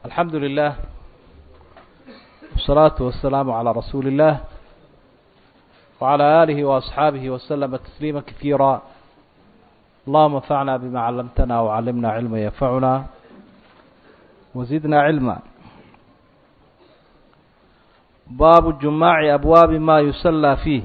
الحمد لله والصلاة والسلام على رسول الله وعلى آله وأصحابه وسلم تسليما كثيرا اللهم انفعنا بما علمتنا وعلمنا علما ينفعنا وزدنا علما baabu jumaaci abwaabi maa yusallaa fiih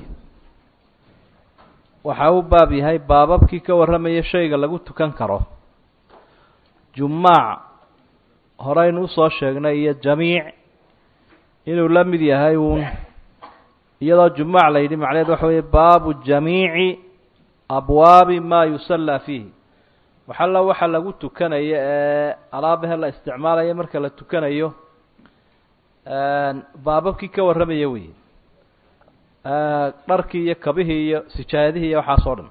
waxa uu baab yahay baababkii ka warramaya shayga lagu tukan karo jumaac horeynu usoo sheegnay iyo jamiic inuu la mid yahay uun iyadoo jumaac la yidhi macnaheed waxa weeye baabu jamiici abwaabi maa yusallaa fiih waxalla waxa lagu tukanayo ee alaabahe la isticmaalayo marka la tukanayo baababkii ka warramaya wey dharkii iyo kabihii iyo sijaayadihii iyo waxaas oo dhan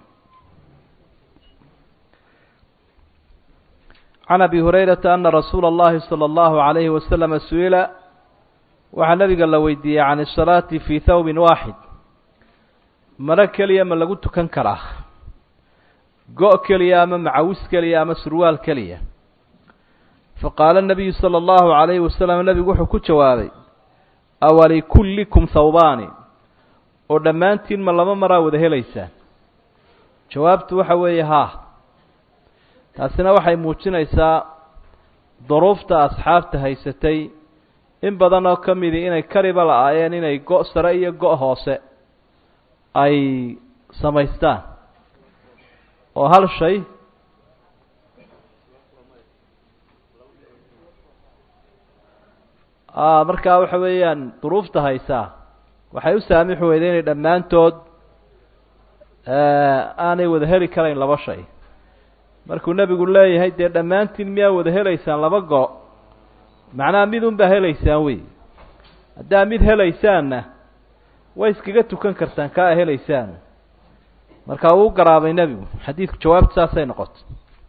can abi hurayrata ana rasuula اllahi salى اllahu عalayhi wasalama su-ila waxaa nabiga la weydiiyey can الsalaati fii thawbin waaxid maro keliya ma lagu tukan karaa go- keliya ama macawis keliya ama surwaal keliya faqaala nabiyu sala allahu calayhi wasalam nebigu wuxuu ku jawaabay awalikullikum thawbaani oo dhammaantiin ma laba maraa wada helaysaan jawaabtu waxa weeye haa taasina waxay muujinaysaa duruufta asxaabta haysatay in badan oo ka midii inay kariba la-aayeen inay go' sare iyo go' hoose ay samaystaan oo hal shay markaa waxa weeyaan duruufta haysaa waxay u saamixi weyday inay dhammaantood aanay wada heli karayn laba shay markuu nebigu leeyahay dee dhammaantiin miyaa wada helaysaan laba go- macnaha mid un baa helaysaan wey haddaa mid helaysaanna way iskaga tukan kartaan kaa a helaysaan markaa uu garaabay nebigu xadiidku jawaabta saasay noqotay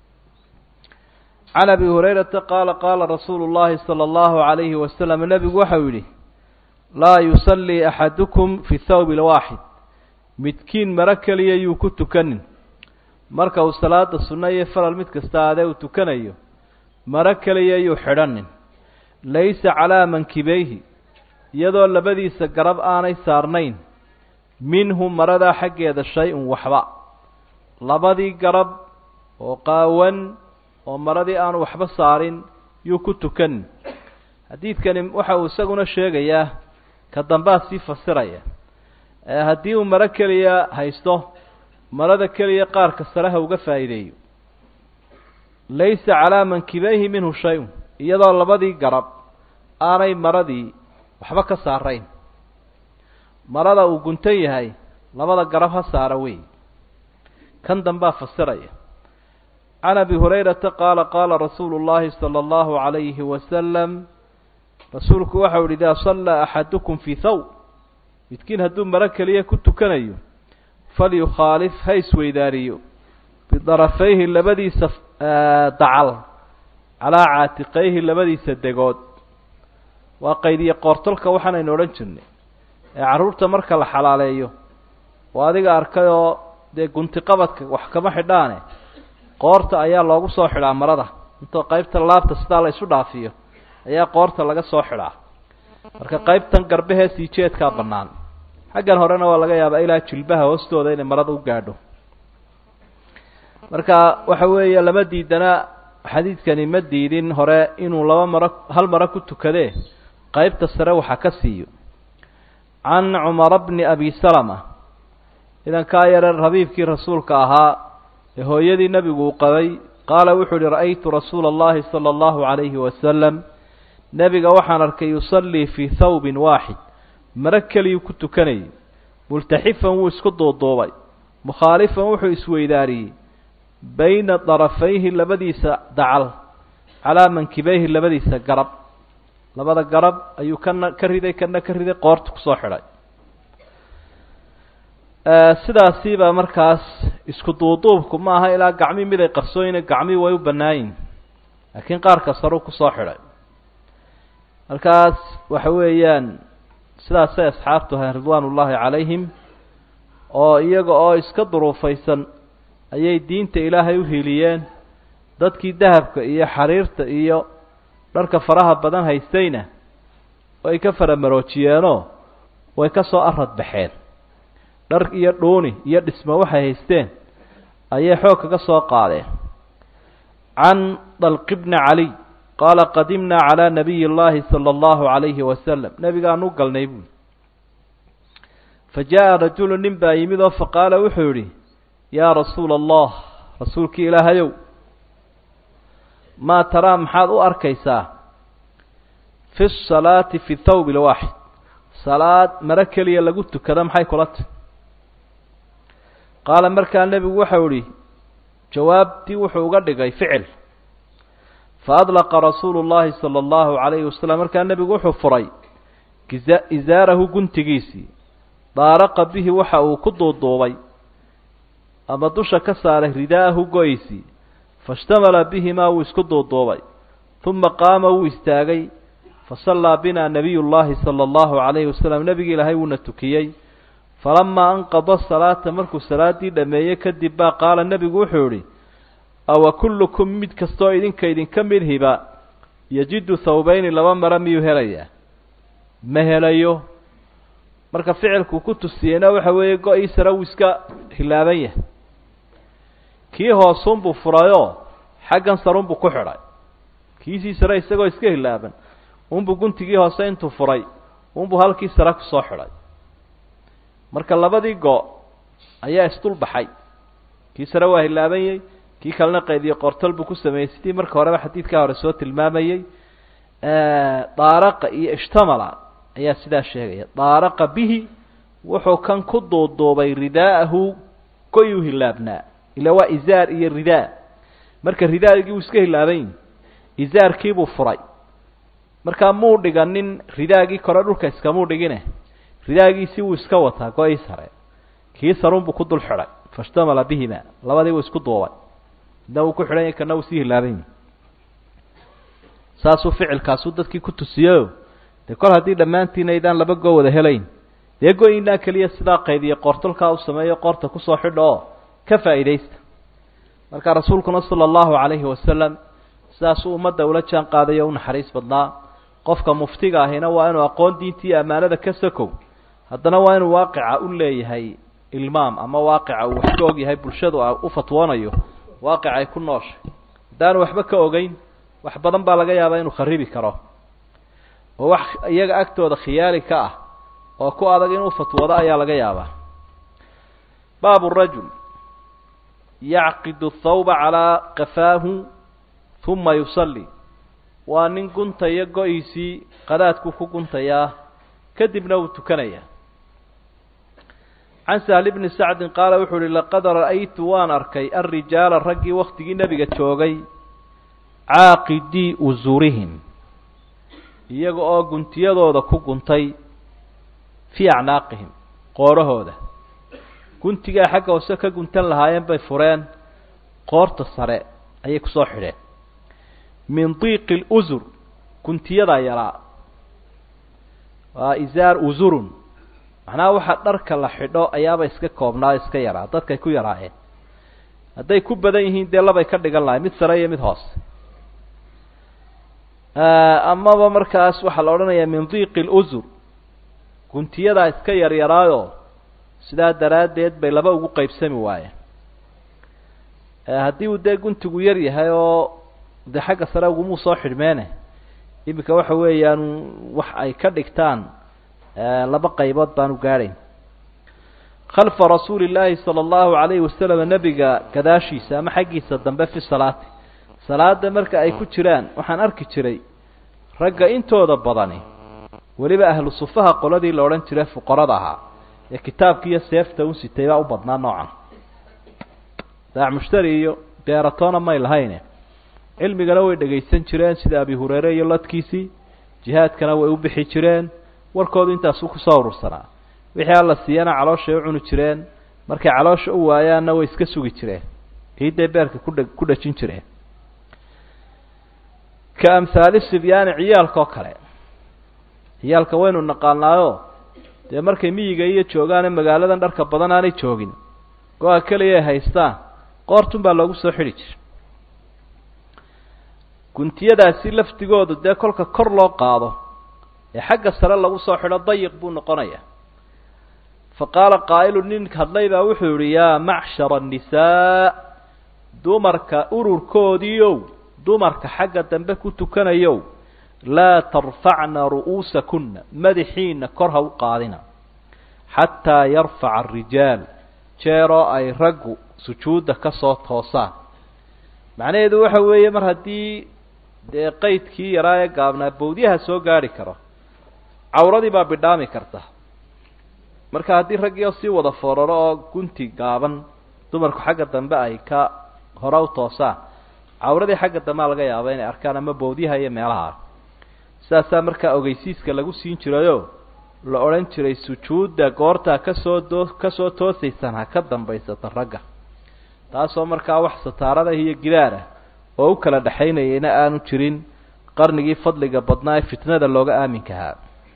can abi hurayrata qaala qaala rasuulu llahi sala allahu calayhi wasalam nebigu waxau yidhi laa yusallii axadukum fi thawbi lwaaxid midkiin maro keliya yuu ku tukanin marka uu salaada sunno iyo faral mid kasta adee uu tukanayo maro keliya yuu xidhanin laysa calaa mankibeyhi iyadoo labadiisa garab aanay saarnayn minhu maradaa xaggeeda shay-un waxba labadii garab oo qaawan oo maradii aanu waxba saarin yuu ku tukanin xadiidkani waxa uu isaguna sheegayaa ka dambaa sii fasiraya haddii uu maro keliya haysto marada keliya qaarka sareha uga faa'iideeyo laysa calaa mankibeyhi minhu shay-un iyadoo labadii garab aanay maradii waxba ka saarayn marada uu guntan yahay labada garab ha saara wey kan dambaa fasiraya can abi hurayrata qaala qaala rasuulu llahi sala allahu calayhi wasalam rasuulku waxau yihi idaa sallaa axadukum fii thawb midkiin hadduu maro keliya ku tukanayo falyukhaalif ha isweydaariyo bidarafayhi labadiisa dacal calaa caatiqayhi labadiisa degood waa qaydiye qoortolka waxaanaynu odhan jirnay ee carruurta marka la xalaaleeyo oo adiga arkay oo dee guntiqabadka wax kama xidhaane qoorta ayaa loogu soo xidhaa marada intoo qaybta laabta sidaa la isu dhaafiyo ayaa qoorta laga soo xidhaa marka qaybtan garbahee sii jeedkaa bannaan xaggan horena waa laga yaabaa ilaa jilbaha hoostooda inay marada u gaadho marka waxa weeye lama diidana xadiidkani ma diidin hore inuu laba maro hal maro ku tukadee qaybta sare waxa ka siiyo can cumara bni abi salama idankaa yare rabiibkii rasuulka ahaa ee hooyadii nebigu uu qabay qaala wuxuu uhi ra'aytu rasuula allahi sala allahu calayhi wasalam nebiga waxaan arkay yusallii fii thawbin waaxid maro keliyuu ku tukanayay multaxifan wuu isku duuduubay mukhaalifan wuxuu isweydaariyey bayna darafayhi labadiisa dacal calaa mankibeyhi labadiisa garab labada garab ayuu kana ka riday kana ka riday qoorta kusoo xidhay sidaasiiba markaas isku duuduubku ma aha ilaa gacmii mid ay qarsooyine gacmii way u bannaayin laakiin qaarka saruu kusoo xidhay markaas waxa weeyaan sidaasay asxaabtu ahayn ridwaan ullaahi calayhim oo iyaga oo iska duruufaysan ayay diinta ilaahay u hiiliyeen dadkii dahabka iyo xariirta iyo dharka faraha badan haystayna way ka faramaroojiyeenoo way ka soo arad baxeen dhar iyo dhuuni iyo dhismo waxay haysteen ayay xoog kaga soo qaadeen can dalqi bni caliy qaala qadimnaa calaa nabiyi اllahi salى اllahu عalayhi wasalam nebigaan u galnay buuli fa jaa rajulu nin baa yimid oo faqaala wuxuu yidhi yaa rasuula allah rasuulkii ilaahayow maa taraa maxaad u arkaysaa fi salaati fi thawb lwaaxid salaad maro keliya lagu tukado maxay kula tahy qaala markaa nebigu waxau idhi jawaabtii wuxuu uga dhigay ficil faadlaqa rasuulu llahi sala allahu calayhi wasalam markaa nebigu wuxuu furay isaarahu guntigiisii daaraqa bihi waxa uu ku duuduubay ama dusha ka saaray ridaahu go-ysii faishtamala bihimaa wuu isku duuduubay uma qaama wuu istaagay fasallaa binaa nabiy llahi sala allahu calayhi wasalam nebigi ilaahay wuuna tukiyey falamaa anqada salaata markuu salaaddii dhammeeyey kadib baa qaala nebigu wuxuu idhi awa kullukum mid kastoo idinka idinka mid hiba yajidu thawbayni laba maro miyuu helayaa ma helayo marka ficilku ku tusiyeyna waxa weeye go-ii sare wuu iska hilaaban yahay kii hoosunbuu furayoo xaggan sarunbuu ku xidhay kiisii sare isagoo iska hilaaban unbuu guntigii hoose intuu furay unbuu halkii sare kusoo xidhay marka labadii go- ayaa isdul baxay kii sare waa hilaabanyey kii kalena qaydiyo qortol buu ku sameeyey sidii marka horeba xadiidkaa hore soo tilmaamayey daaraqa iyo ishtamala ayaa sidaa sheegaya daaraqa bihi wuxuu kan ku duuduubay ridaa'ahu goyuu hilaabnaa ila waa izaar iyo ridaa marka ridaagii wuu iska hilaaban izaarkiibuu furay markaa muu dhiganin ridaagii kore dhulka iskamuu dhigine ridaagiisii wuu iska wataa go-ii sare kii sarunbuu ku dul xidhay faishtamala bihima labadii wuu isku duubay midna wuu ku xidhan yahy kana wuu sii hilaaban saasuu ficilkaasuu dadkii ku tusiyeyo dee kol haddii dhammaantiin aydaan laba goo wada helayn dee go-inaa keliya sidaa qaydiya qoortolkaa u sameeyo qoorta kusoo xidha oo ka faa'iidaysta marka rasuulkuna sala allahu calayhi wasalam sidaasuu ummadda ula jaan qaadayo u naxariis badnaa qofka muftiga ahina waa inuu aqoon diintii iyo ammaanada ka sakow haddana waa inuu waaqica u leeyahay ilmaam ama waaqica uu wax ka og yahay bulshadu u fatwoonayo waaqic ay ku nooshay haddaanu waxba ka ogeyn wax badan baa laga yaabaa inuu kharibi karo oo wax iyaga agtooda khiyaali ka ah oo ku adag inuu fatwoodo ayaa laga yaabaa baabu rajul yacqidu thawba calaa qafaahu uma yusalli waa nin guntaya go-iisii qadaadkuu ku guntayaa kadibna wuu tukanayaa can sahl bni sacdin qaala wuxuu uhi laqad ra'aytu waan arkay alrijaala raggii waktigii nebiga joogay caaqidii usurihim iyaga oo guntiyadooda ku guntay fii acnaaqihim qoorahooda guntigaa xagga hoose ka guntan lahaayeen bay fureen qoorta sare ayay kusoo xidheen min diiqi lusur guntiyadaa yaraa waa isaar usurun macnaha waxa dharka la xidho ayaaba iska koobnaa iska yaraa dadkay ku yaraayeen hadday ku badan yihiin dee labay ka dhigan lahay mid sare iyo mid hoose amaba markaas waxaa la odhanayaa min diiqi lusur guntiyadaa iska yaryaraayo sidaa daraaddeed bay laba ugu qeybsami waayeen haddii uu dee guntigu yar yahay oo dee xagga sare ugumuu soo xidhmeene iminka waxa weeyaan wax ay ka dhigtaan laba qaybood baanu gaadhayn khalfa rasuuli illaahi sala allahu calayhi wasalam nebiga gadaashiisa ama xaggiisa dambe fi salaati salaada marka ay ku jiraan waxaan arki jiray ragga intooda badani weliba ahlu sufaha qoladii la odhan jiray fuqarada ahaa ee kitaabka iyo seefta u sitay baa u badnaa noocan daac mushtari iyo beeratoona may lahayne cilmigana way dhegaysan jireen sida abi hureyre iyo ladkiisii jihaadkana way u bixi jireen warkoodu intaasu kusoo urursanaa wixii alla siiyana calooshay u cuni jireen markay caloosha u waayaanna way iska sugi jireen ciidday beerka kudha ku dhajin jireen ka amhaali sibyaani ciyaalka oo kale ciyaalka waynu naqaanaayo dee markay miyiga iyo joogaane magaaladan dharka badan aanay joogin go-a keliya ay haystaan qoortun baa loogu soo xidhi jira guntiyadaasi laftigoodu dee kolka kor loo qaado ee xagga sare lagu soo xidho dayiq buu noqonayaa fa qaala qaa'ilu nin hadlay baa wuxuu yihi yaa macshara annisaa dumarka ururkoodiiow dumarka xagga dambe ku tukanayow laa tarfacna ru'uusakunna madaxiina kor ha u qaadina xataa yarfaca arijaal jeeroo ay raggu sujuudda ka soo toosaan macnaheedu waxa weeye mar haddii dee qaydkii yaraa ee gaabnaa bawdyaha soo gaadhi karo cawradii baa bidhaami karta marka haddii raggiio sii wada fooraro oo gunti gaaban dumarku xagga dambe ay ka hore u toosaan cawradii xagga dambea laga yaaba inay arkaan ama bawdyaha iyo meelaha sidaasaa markaa ogeysiiska lagu siin jirayoo la odhan jiray sujuudda goortaa kasoo doo kasoo toosaysaan ha ka dambaysata ragga taasoo markaa wax sataarada iyo gidaarah oo u kala dhexaynayayna aanu jirin qarnigii fadliga badnaa ee fitnada looga aaminkahaa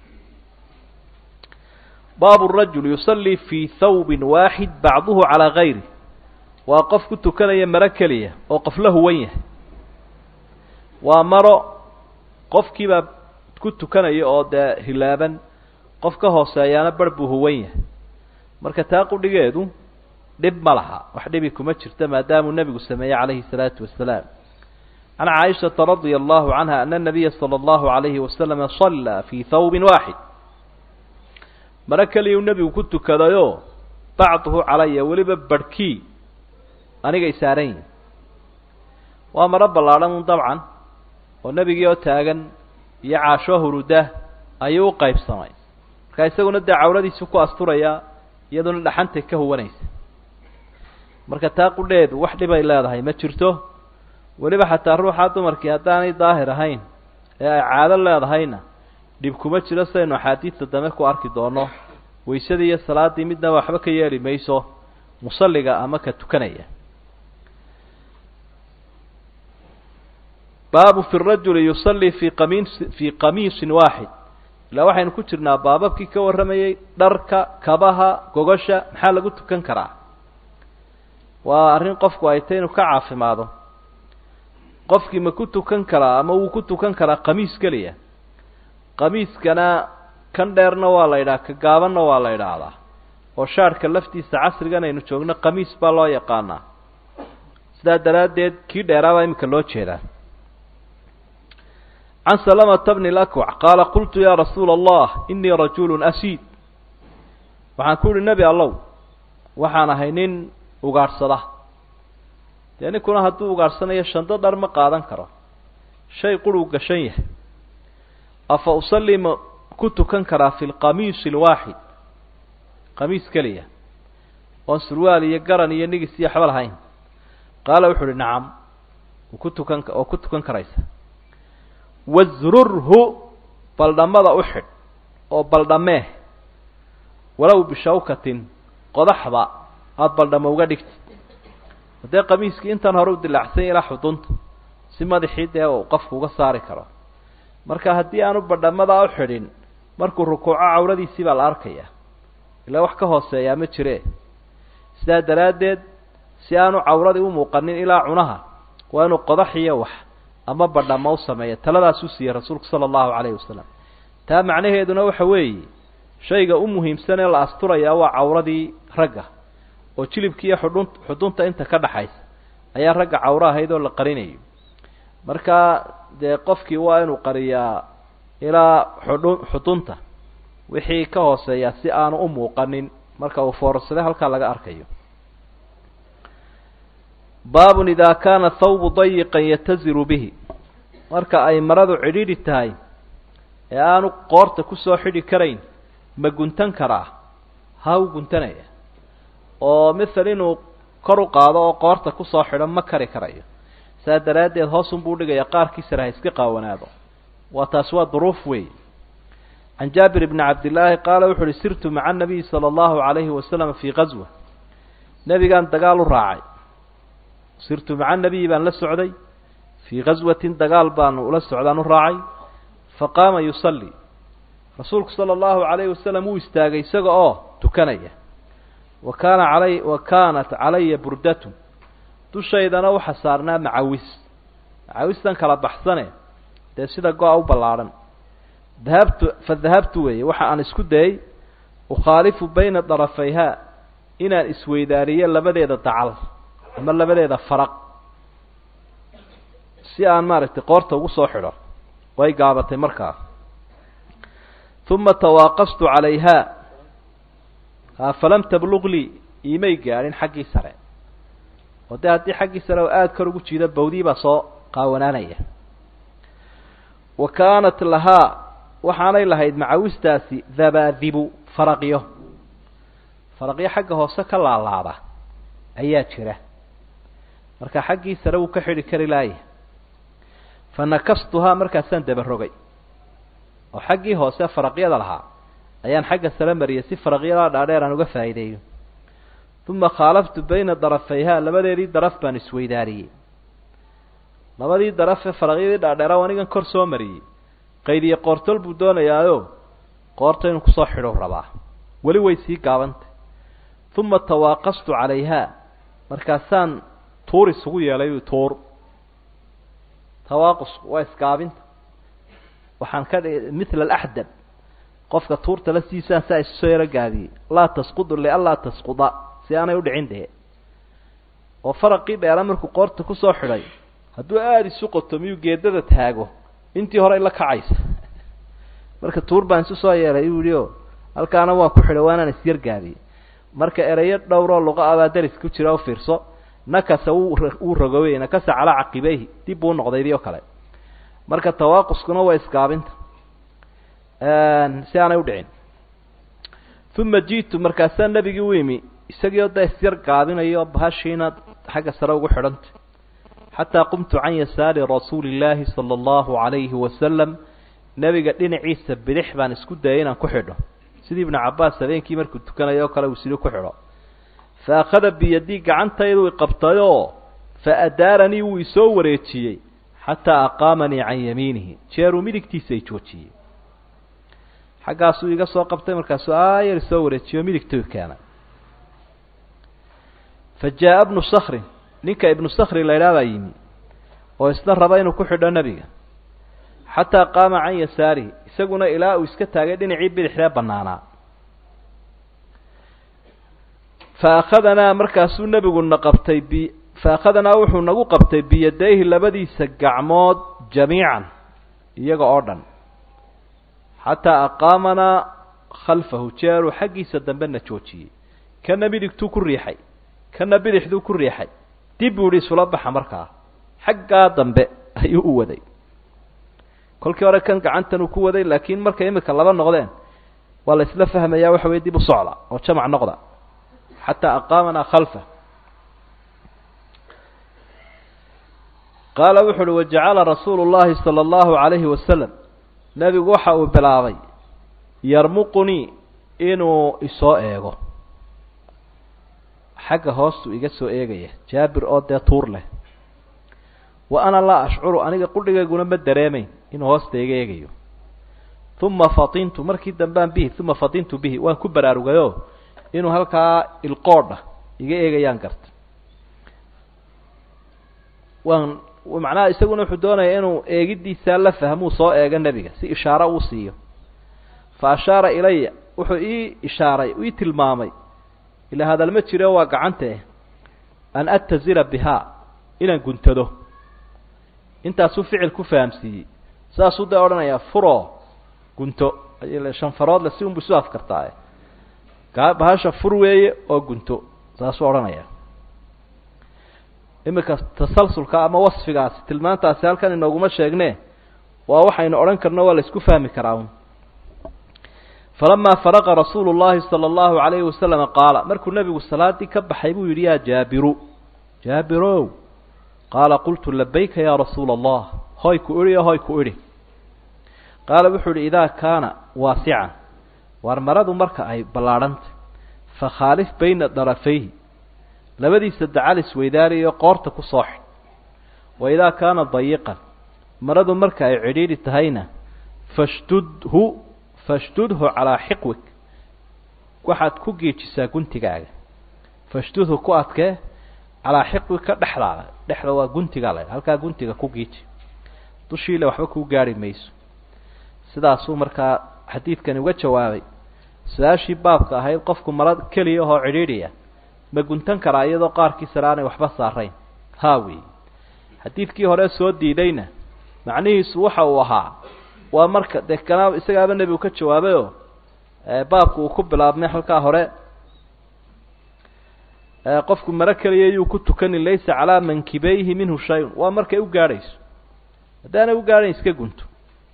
baabu rajul yusallii fii thawbin waaxid bacduhu calaa gayri waa qof ku tukanaya maro keliya oo qof la huwan yahay waa maro qofkiibaa ku tukanaya oo dee hilaaban qof ka hooseeyaana bar buu huwan yahay marka taa qudhigeedu dhib ma laha wax dhibi kuma jirta maadaamuu nebigu sameeyey calayhi salaatu wasalaam can caaishata radia allahu canha ana nabiya sala allahu alayhi wasalama sallaa fii thawbin waaxid maro keliyuu nebigu ku tukadayoo bacduhu calaya weliba barhkii anigay saaran yihin waa maro ballaadhan un dabcan oo nebigii oo taagan iyo caashoo huruda ayuu u qaybsamay markaa isaguna dee cawradiisu ku asturayaa iyaduna dhaxantay ka huwanaysa marka taa qudheedu wax dhibay leedahay ma jirto weliba xataa ruuxaa dumarkii haddaanay daahir ahayn ee ay caado leedahayna dhib kuma jiro sidaynu axaadiidta dambe ku arki doono waysadii iyo salaaddii midna waxba ka yeeli mayso musalliga ama ka tukanaya baabu fi rajuli yusallii fii qamiis fii qamiisin waaxid ilaa waxaynu ku jirnaa baababkii ka warramayey dharka kabaha gogosha maxaa lagu tukan karaa waa arrin qofku ay tay inuu ka caafimaado qofkii ma ku tukan karaa ama wuu ku tukan karaa qamiis keliya qamiiskana kan dheerna waa la yidhaha ka gaabanna waa la yidhaahdaa oo shaarhka laftiisa casrigan aynu joogno qamiis baa loo yaqaanaa sidaa daraaddeed kii dheeraabaa iminka loo jeedaa can salamata bni lakwac qaala qultu yaa rasuula allah inii rajulun asiid waxaan ku uhi nebi allow waxaan ahay nin ugaadhsada dee ninkuna hadduu ugaadhsanayo shando dhar ma qaadan karo shay quruu gashan yahay afa usallii ma ku tukan karaa fi lqamiisi alwaaxid qamiis keliya oon surwaal iyo garan iyo nigis iyo waxba lahayn qaala wuxu uhi nacam ku tukan oo ku tukan karaysa wasrurhu baldhammada u xidh oo baldhamee walow bishawkatin qodaxba aada baldhamo uga dhigtid haddee qamiiskii intan hore u dilaacsan ilaa xudunta si madaxii dee uu qofku uga saari karo marka haddii aanu badhamadaa u xidhin markuu rukuuco cawradiisii baa la arkayaa ilaa wax ka hooseeyaa ma jire sidaa daraaddeed si aanu cawradii u muuqanin ilaa cunaha waa inuu qodax iyo wax ama badhamo u sameeya taladaasuu siiyey rasuulku sala allahu calayhi wasalam taa macnaheeduna waxa weeye shayga u muhiimsan ee la asturayaa waa cawradii ragga oo jilibki iyo xudhun xudunta inta ka dhaxaysa ayaa ragga cawro ahayd oo la qarinayo markaa dee qofkii waa inuu qariyaa ilaa xudhun xudunta wixii ka hooseeya si aanu u muuqanin marka uu foorarsaday halkaa laga arkayo baabun idaa kaana thawbu dayiqan yataziru bihi marka ay maradu cidhiidhi tahay ee aanu qoorta kusoo xidhi karayn ma guntan karaa ha u guntanaya oo mithal inuu kor u qaado oo qoorta kusoo xidho ma kari karayo saa daraaddeed hoosunbuu dhigaya qaarkiisana ha iska qaawanaado waa taas waa duruuf wey can jaabir bni cabdillaahi qaala wuxu uhi sirtu maca anabiyi sala allahu calayhi wasalam fii qaswa nebigaan dagaal u raacay sirtu maca nabiyi baan la socday fii qaswatin dagaal baanu ula socdaan u raacay faqaama yusallii rasuulku sala allahu calayhi wasalam wuu istaagay isaga oo tukanaya wa kaana calay wa kaanat calaya burdatun dushaydana waxa saarnaa macawis macawistan kala baxsane dee sida go-a u ballaadhan dahabtu fa dahabtu weeye waxa aan isku dayay ukhaalifu bayna darafayhaa inaan isweydaariyo labadeeda dacal ama labadeeda faraq si aan maaragtay qoorta ugu soo xidho way gaabatay markaa uma tawaaqastu calayhaa falam tabluq lii iimay gaadhin xaggii sare oo dee haddii xaggii sare oo aada kor ugu jiida bawdii baa soo qaawanaanaya wa kaanat lahaa waxaanay lahayd macawistaasi dabaadibu faraqyo faraqyo xagga hoose ka laalaada ayaa jira marka xaggii sare wuu ka xidhi kari laaya fa nakastuhaa markaasaan dabarogay oo xaggii hoose faraqyada lahaa ayaan xagga sare mariyay si faraqyadaa dhaadheer aan uga faa'iideeyo uma khaalaftu bayna darafayhaa labadeedii daraf baan isweydaariyey labadii darafee faraqyadii dhaadheera anigan kor soo mariyey qaydiye qoortol buu doonayaayo qoorta inuu kusoo xidhou rabaa weli way sii gaabantay uma tawaaqastu calayhaa markaasaan tuur isugu yeelay tuur tawaaqusku waa isgaabinta waxaan ka dhigay mithla alaxdab qofka tuurta la siisaan saa isusoo yaro gaabiyey laa tasqudu lianlaa tasquda si aanay udhicin dee oo faraqii dheera markuu qoorta kusoo xidhay hadduu aada isu qoto miyuu geedada taago intii hore la kacaysa marka tuur baan isu soo yeelay uu yihi o halkaana waan ku xidhay waanaan isyar gaabiyey marka ereyo dhowroo luqa abaa daris ku jira u fiirso nakasa wuu wuu rogowey nakasa calaa caqibeyhi dib buu noqdaydii oo kale marka tawaaquskuna waa isgaabinta si aanay udhicin uma ji'tu markaasaa nebigii u yimi isagii oo da isyar gaabinayo bahashiina xagga sare ugu xidhantay xataa qumtu can yasaari rasuuli illaahi sala allahu calayhi wasalam nebiga dhinaciisa bidix baan isku dayay inaan ku xidho sidii ibnu cabbaas habeenkii markuu tukanayo oo kale uu sidii ku xidho fa akhada biyadii gacantaydu iqabtayoo fa adaaranii wuu isoo wareejiyey xataa aqaamanii can yamiinihi jeeruu midigtiisa i joojiyey xaggaasuu iga soo qabtay markaasuu aayar isoo wareejiyo midigtuu keenay fa jaa-a bnu sakrin ninka ibnu sakri la idhaah baa yimi oo isna raba inuu ku xidho nebiga xataa qaama can yasaarihi isaguna ilaa uu iska taagay dhinacii bidixree bannaanaa fa akhadanaa markaasuu nebiguna qabtay bi fa akhadanaa wuxuu nagu qabtay biyadayhi labadiisa gacmood jamiican iyaga oo dhan xataa aqaamanaa khalfahu jeeruu xaggiisa dambena joojiyey kana midigtuu ku riixay kana bidixduu ku riixay dib buu ihi isula baxa markaa xaggaa dambe ayuu u waday kolkii hore kan gacantan uu ku waday laakiin markay imika laba noqdeen waa la isla fahmayaa waxa weye dib u socda oo jamac noqda xataa aqaamanaa khalfa qaala wuxu uhi wajacala rasuulu llahi sala allahu calayhi wasalam nebigu waxa uu bilaabay yarmuqunii inuu isoo eego xagga hoostuu iga soo eegaya jaabir oo dee tuur leh wa ana laa ashcuru aniga qudhigayguna ma dareemayn inuu hoosta iga eegayo uma fatintu markii dambaan bihi uma fatintu bihi waan ku baraarugayo inuu halkaa ilqoodha iga eegayaan garta waan macnaha isaguna wuxuu doonaya inuu eegiddiisaa la fahmuu soo eego nebiga si ishaaro uu siiyo fa ashaara ilaya wuxuu ii ishaaray ii tilmaamay ilaa hadal ma jiro waa gacante an atazira bihaa inaan guntado intaasuu ficil ku fahamsiiyey saasuu dee odhanayaa furo gunto shanfaroodle si unbu isu afkartaaye gaa bahasha fur weeye oo gunto saasuu odhanaya iminka tasalsulka ama wasfigaasi tilmaantaasi halkan inooguma sheegne waa waxaynu odhan karno waa la isku fahmi karaa un falamaa faraqa rasuulu llahi sala allahu calayhi wasalama qaala markuu nebigu salaadii ka baxay buu yidhi yaa jaabiru jaabirow qaala qultu labayka yaa rasuula allah hoy ku idhi o hoy ku idhi qaala wuxuu idhi idaa kaana waasican waar maradu marka ay ballaadhantay fakhaalif bayna darafayhi labadiisa dacal isweydaariyo qoorta ku soo xidh wa idaa kaana dayiqan maradu marka ay cidhiidhi tahayna fashdudhu fashdudhu calaa xiqwig waxaad ku geejisaa guntigaaga fashdudhu ku adkee calaa xiqwi ka dhexdaada dhexda waa guntigaa la halkaa guntiga ku giiji dushiile waxba kuu gaari mayso sidaasuu markaa xadiidkani uga jawaabay su-aashii baabka ahayd qofku mara keliya oo cidhiidhiya ma guntan karaa iyadoo qaarkiisana aanay waxba saarayn haa wey xadiidkii hore soo diidayna macnihiisu waxa uu ahaa waa marka dee kana isagaaba nebigu ka jawaabayoo baabku uu ku bilaabmay halkaa hore qofku maro keliya yuu ku tukanin laysa calaa mankibayhi minhu shay-un waa markay u gaadhayso haddaanay u gaadhayn iska gunto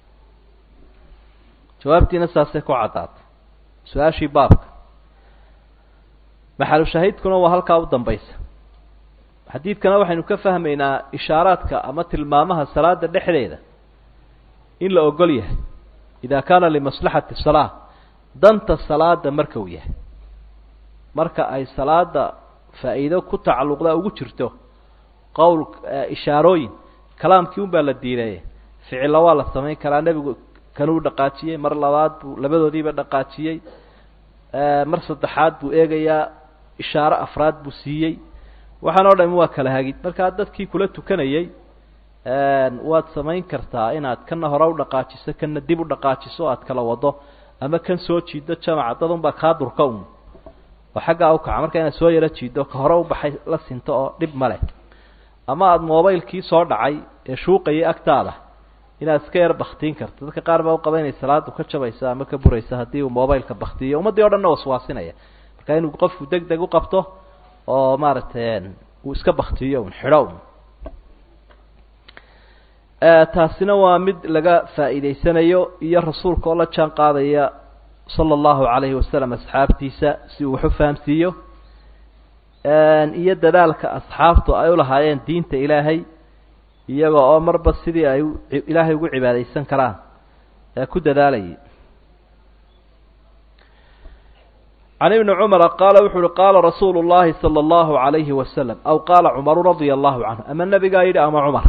jawaabtiina saasay ku caddaatay su-aashii baabka maxalu shahiidkuna waa halkaa u dambaysa xadiidkana waxaynu ka fahmaynaa ishaaraadka ama tilmaamaha salaada dhexdeeda in la ogol yahay idaa kaana limaslaxati salaa danta salaada marka uu yahay marka ay salaada faa'iido ku tacalluqda ugu jirto qowl ishaarooyin kalaamkii un baa la diidaye ficilla waa la samayn karaa nebigu kanuu dhaqaajiyey mar labaad buu labadoodiiba dhaqaajiyey mar saddexaad buu eegayaa ishaaro afraad buu siiyey waxaan oo dhami waa kala hagid markaa dadkii kula tukanayey waad samayn kartaa inaad kana hore u dhaqaajiso kana dib u dhaqaajiso aad kala wado ama kan soo jiido jamaca dad un baa kaa durka un oo xaggaa u kaca marka inaad soo yaro jiido ka hore u baxay la sinto oo dhib ma leh ama aada mobaylkii soo dhacay ee shuuqayay agtaada inaad iska yar baktiin karto dadka qaar baa u qaba inay salaadu ka jabaysa ama ka buraysa haddii uu mobaylka baktiyo ummaddii o dhanna waswaasinaya marka inuu qofku deg deg u qabto oo maaragtay uu iska baktiyo un xidho un taasina waa mid laga faa'iidaysanayo iyo rasuulka oo la jaan qaadaya sala allahu calayhi wasalam asxaabtiisa si uu wax u fahamsiiyo iyo dadaalka asxaabtu ay ulahaayeen diinta ilaahay iyaga oo marba sidii ay ilaahay ugu cibaadaysan karaan ee ku dadaalayay can ibni cumara qaala wuxu uhi qaala rasuulu llahi sala allahu calayhi wasalam aw qaala cumaru radia allahu canhu ama nebigaa yidhi ama cumar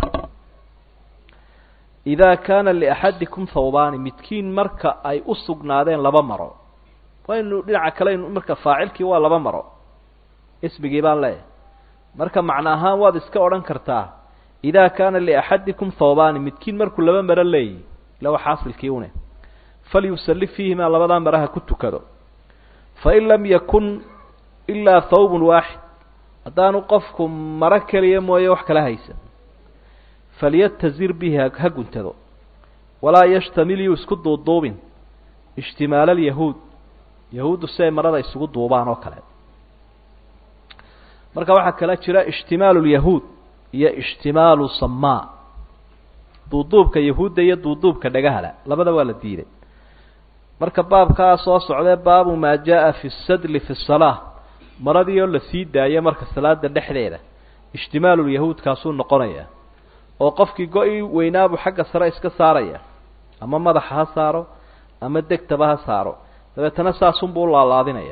idaa kaana liaxadikum thawbaani midkiin marka ay u sugnaadeen laba maro waynu dhinaca kaleaynu marka faacilkii waa laba maro ismigii baan leeyahay marka macno ahaan waad iska odhan kartaa idaa kaana liaxadikum thawbaani midkiin markuu laba maro leeyihi ila waa xaasilkii une falyusalli fiihimaa labadaa maraha ku tukado fain lam yakun ilaa thawbun waaxid haddaanu qofku maro keliya mooye wax kala haysan falyatazir bihi ha guntado walaa yashtamil yuu isku duuduubin ishtimaal alyahuud yahuuddu si ay marada isugu duubaan oo kale marka waxaa kala jira ishtimaalu lyahuud iyo ishtimaalu samaa duuduubka yahuudda iyo duuduubka dhagahala labada waa la diiday marka baabkaa soo socdee baabu maa jaa fi sadli fi salaa maradii oo la sii daayo marka salaada dhexdeeda ishtimaalulyahuud kaasuu noqonaya oo qofkii go-i weynaabuu xagga sare iska saaraya ama madaxa ha saaro ama degtaba ha saaro dabeetana saasunbuu u laalaadinaya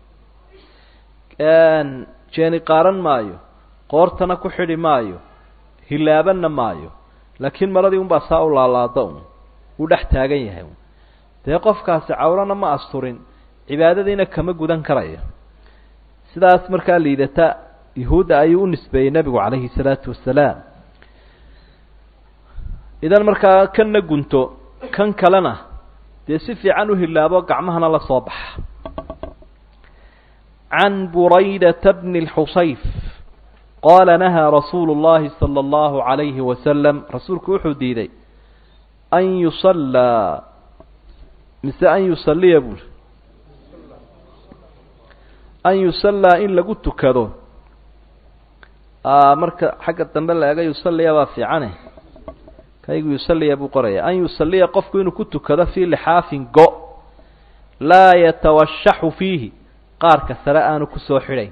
jeeni qaaran maayo qoortana ku xidhi maayo hilaabanna maayo laakiin maradii unbaa saa u laalaada un wuu dhex taagan yahay un dee qofkaasi cawrana ma asturin cibaadadiina kama gudan karayo sidaas markaa liidata yahuudda ayuu u nisbeeyey nebigu calayhi salaatu wasalaam idan markaa kanna gunto kan kalena dee si fiican u hilaabo gacmahana la soo baxa can buraydata bni اlxusayf qaala nahaa rasuulu اllahi salى اllahu عalayhi wasalam rasuulku wuxuu diiday an yusallaa mise an yusaliya buuri an yusallaa in lagu tukado marka xagga dambe la ega yusaliya baa fiicane kaygu yusaliya buu qoraya an yusaliya qofku inuu ku tukado fii lixaafin go laa yatawashaxu fiihi qaarka sare aanu kusoo xidhayn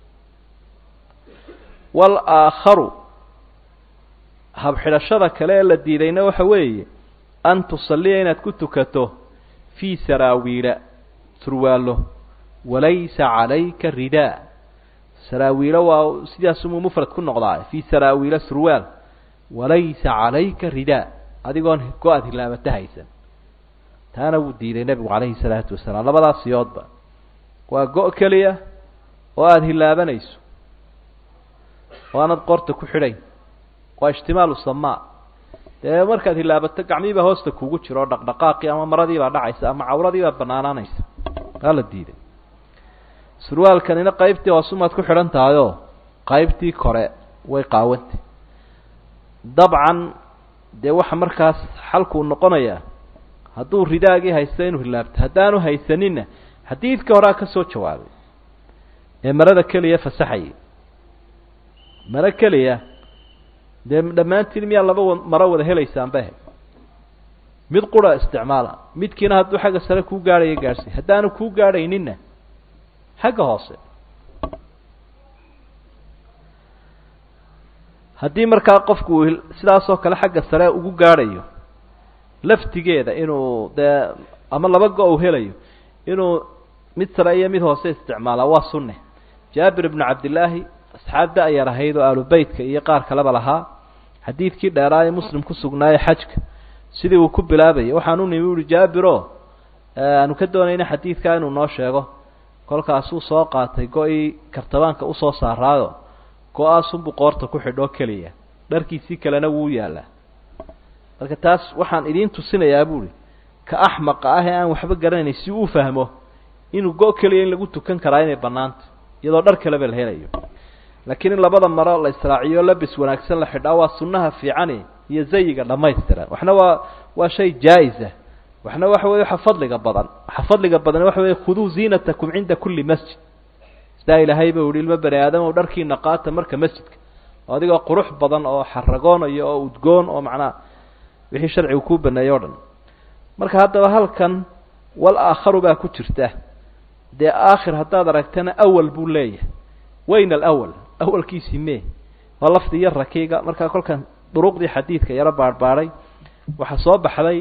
walaakharu habxidhashada kale ee la diidayna waxa weeye an tusaliya inaad ku tukato fii saraawiila surwaalo walaysa calayka ridaa saraawiilo waa sidaasumuu mufrad ku noqdaa fii saraawiila surwaal walaysa calayka ridaa adigoon go-aad hilaabata haysan taana wuu diiday nebigu calayhi salaatu wasalaam labadaas siyoodba waa go- keliya oo aada hilaabanayso oo aanad qoorta ku xidhayn waa ijtimaalu samaa dee markaad hilaabato gacmihiibaa hoosta kugu jiro oo dhaqdhaqaaqii ama maradiibaa dhacaysa ama cawradiibaa banaanaanaysa waa la diiday surwaalkanina qaybtii hoosumaad ku xidhan tahayoo qaybtii kore way qaawantay dabcan dee waxa markaas xalkuu noqonayaa hadduu ridaagii haysto inuu hilaabto haddaanu haysaninna xadiidka horaa ka soo jawaabay ee marada keliya fasaxayay maro keliya dee dhammaantiin miyaa laba wa maro wada helaysaanba he mid qura isticmaala midkiina hadduu xagga sare kuu gaadhaya gaadhsiy haddaanu kuu gaadhayninna xagga hoose haddii markaa qofku uu sidaasoo kale xagga sare ugu gaadhayo laftigeeda inuu dee ama laba go- u helayo inuu mid sare iyo mid hoose isticmaalaa waa sunne jaabir ibnu cabdillaahi asxaab da-yar ahayd oo aalubeytka iyo qaar kaleba lahaa xadiidkii dheeraa ee muslim ku sugnaaye xajka sidii uu ku bilaabayay waxaan u nimi uhi jaabiro aanu ka doonayna xadiidkaa inuu noo sheego kolkaasuu soo qaatay go-ii kartabaanka usoo saaraayo go-aasunbuu qoorta ku xidhoo keliya dharkiisii kalena wuu yaallaa marka taas waxaan idiin tusinayaa buuhi ka axmaqa ah ee aan waxba garanayn si uu fahmo inuu go- keliya in lagu tukan karaa inay bannaanta iyadoo dhar kaleba la helayo laakiin in labada maro la israaciyo labis wanaagsan la xidhaa waa sunnaha fiicani iyo zayiga dhammaystiran waxna waa waa shay jaa-isa waxna waxa weye waxa fadliga badan waxa fadliga badan waxa weye khuduu ziinatakum cinda kulli masjid sidaa ilaahay ba uhi ilmo bani aadam dharkiina qaata marka masjidka oo adigoo qurux badan oo xaragoonayo oo udgoon oo macnaha wixii sharcigu kuu baneeyey o dhan marka haddaba halkan wal aakharu baa ku jirta dee aakhir haddaad aragtana awal buu leeyahay wayna alawal awalkiisii mee waa lafdi yar rakiiga markaa kolkan duruqdii xadiidka yaro baadhbaadhay waxaa soo baxday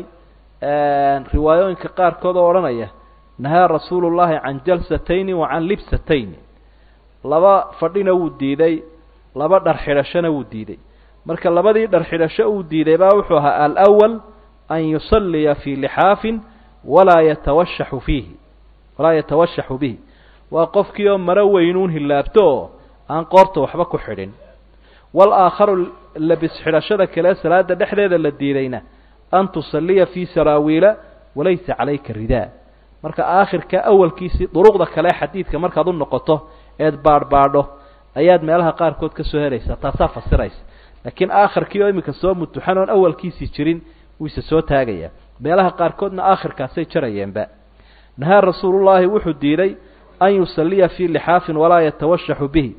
riwaayooyinka qaarkood oo odhanaya nahaa rasuulu llahi can jalsatayni wa can libsatayni laba fadhina wuu diiday laba dhar xidhashona wuu diiday marka labadii dhar xidhasho uu diiday baa wuxuu ahaa alawal an yusalliya fii lixaafin walaa yatawashaxu fiihi walaa yatawashaxu bihi waa qofkii oo maro weynuun hilaabto oo aan qoorta waxba ku xidhin wal aakharu labis xidhashada kale salaada dhexdeeda la diidayna an tusalliya fii saraawiila walaysa calayka ridaa marka aakhirka awalkiisii duruqda kale xadiidka markaad u noqoto eed baadhbaadho ayaad meelaha qaarkood ka soo helaysaa taasaa fasiraysa laakiin aakhirkii oo iminka soo mutuxan oon awalkiisii jirin wuu isa soo taagayaa meelaha qaarkoodna aakhirkaasay jarayeenba nahaa rasuulullaahi wuxuu diiday an yusalliya fii lixaafin walaa yatawashaxu bihi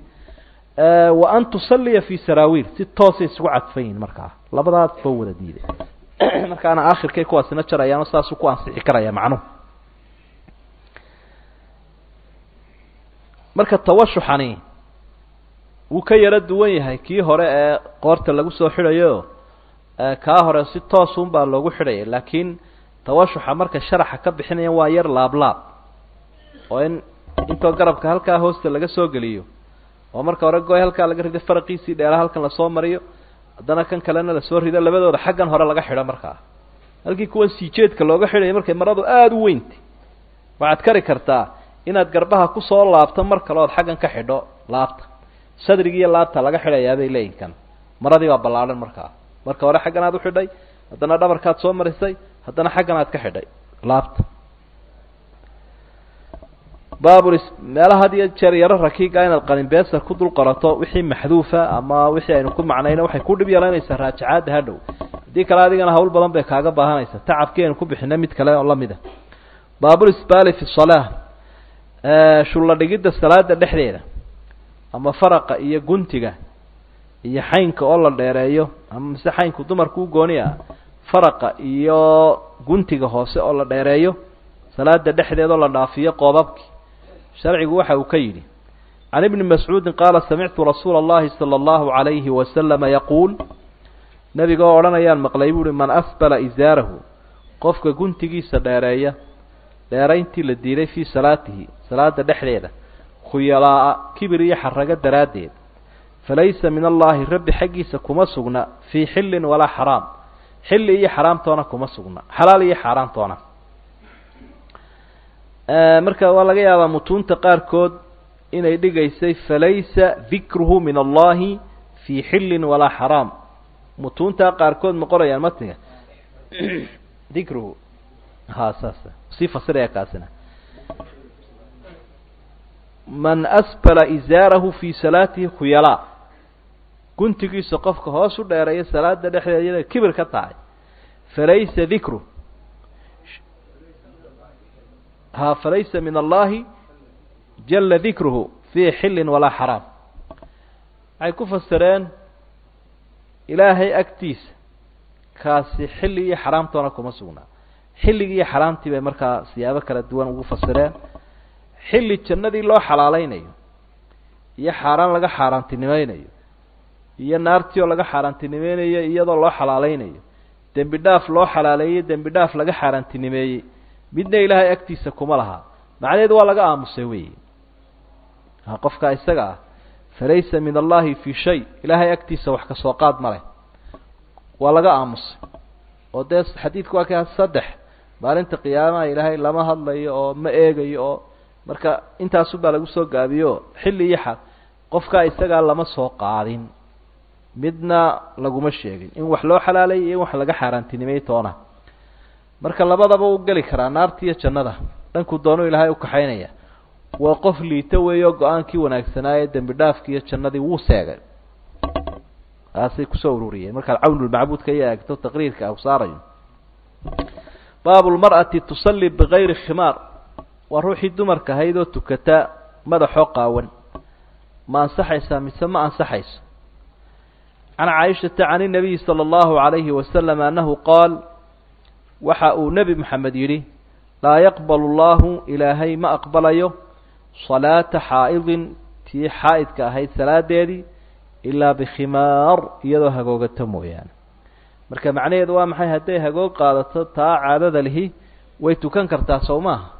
wa an tusalliya fii saraawiil si toosay isugu cadfan yihin markaa labadaas ba wada diiday markaana aakhirkay kuwaasina jarayaano saasuu ku ansixi karaya macnuhu marka tawashuxani wuu ka yaro duwan yahay kii hore ee qoorta lagu soo xidhayo kaa hore si toosun baa loogu xidhaya laakiin tawashuxa marka sharaxa ka bixinayan waa yar laablaab oo in intoo garabka halkaa hoosta laga soo geliyo oo marka hore goy halkaa laga rido faraqiisii dheeraha halkan lasoo mariyo haddana kan kalena lasoo rido labadooda xaggan hore laga xidho markaa halkii kuwan siijeedka looga xidhaya markay maradu aada u weyntay waxaad kari kartaa inaad garbaha kusoo laabto mar kale ood xaggan ka xidho laabta sadrigi iyo laabta laga xidhayaa bay leeyihin kan maradii baa ballaadhan markaa marka hore xaggan aad uxidhay haddana dhabarkaad soo marisay haddana xaggan aad ka xidhay laabta baabul meelaha had iyo jeer yaro rakiiga inaad qalinbeesa ku dul qorato wixii maxduufa ama wixii aynu ku macnayna waxay ku dhib yeelanaysaa raajacaadda hadhow haddii kale adigana hawl badan bay kaaga baahanaysa tacabkii aynu ku bixina mid kale oo lamid a baabul isbaali fi salaa shulla dhigidda salaada dhexdeeda ama faraqa iyo guntiga iyo xaynka oo la dheereeyo ama mise xaynku dumarku u gooni ah faraqa iyo guntiga hoose oo la dheereeyo salaada dhexdeeda oo la dhaafiyo qoobabki sharcigu waxa uu ka yidhi can ibni mascuudin qaala samictu rasuula allahi sala allahu calayhi wasalama yaquul nebiga oo odhanayaan maqlay buu uhi man asbala isaarahu qofka guntigiisa dheereeya dheerayntii la diiday fii salaatihi salaada dhexdeeda khuyalaa'a kibir iyo xarago daraaddeed falaysa min allaahi rabbi xaggiisa kuma sugna fii xillin walaa xaraam xilli iyo xaraamtoona kuma sugna xalaal iyo xaaraantoona marka waa laga yaabaa mutuunta qaarkood inay dhigaysay falaysa dikruhu min allahi fii xillin walaa xaraam mutuuntaa qaarkood ma qorayaan matniga dikruhu ha saas sii fasiraya kaasina man asbala izaarahu fii salaatihi khuyalaa guntigiisa qofka hoos u dheereeya salaada dhexdeeda iyada kibir ka tahay falaysa dikru ha falaysa min allahi jala dikruhu fii xillin walaa xaraam waxay ku fasireen ilaahay agtiisa kaasi xilli iyo xaraamtoona kuma sugnaa xilligii iyo xaraamtii bay markaa siyaabo kala duwan ugu fasireen xilli jannadii loo xalaaleynayo iyo xaaraan laga xaaraantinimeynayo iyo naartii oo laga xaaraantinimeynayo iyadoo loo xalaaleynayo dembi dhaaf loo xalaaleeyey dembi dhaaf laga xaaraantinimeeyey midna ilaahay agtiisa kuma laha macnaheedu waa laga aamusay weyi qofkaa isaga ah falaysa min allahi fii shay ilaahay agtiisa wax kasoo qaad ma leh waa laga aamusay oo dee xadiidku waa ka saddex maalinta qiyaamaha ilaahay lama hadlayo oo ma eegayo oo marka intaasunbaa lagu soo gaabiyo xilli iyo xa qofkaa isagaa lama soo qaadin midna laguma sheegin in wax loo xalaalayay iyo in wax laga xaaraantinimay toona marka labadaba u geli karaa naarta iyo jannada dhankuu doonu ilaahay ukaxaynaya waa qof liito weeyo go-aankii wanaagsanaaye dembi dhaafkii iyo jannadii wuu seegay taasay kusoo ururiyeen markaad cawnulmacbuudka iyo eegto taqriirka u saarayo baabu lmar'ati tusalli bigayri khimaar waa ruuxii dumarka ahayd oo tukata madaxoo qaawan ma ansaxaysaa mise ma ansaxayso can caaishata can inabiyi sala allahu calayhi wasalam annahu qaal waxa uu nebi moxamed yidhi laa yaqbalu llahu ilaahay ma aqbalayo salaata xaa'idin tii xaa'idka ahayd salaadeedii ilaa bikhimaar iyadoo hagoogato mooyaane marka macnaheedu waa maxay hadday hagoog qaadato taa caadada lihi way tukan kartaa sow maaha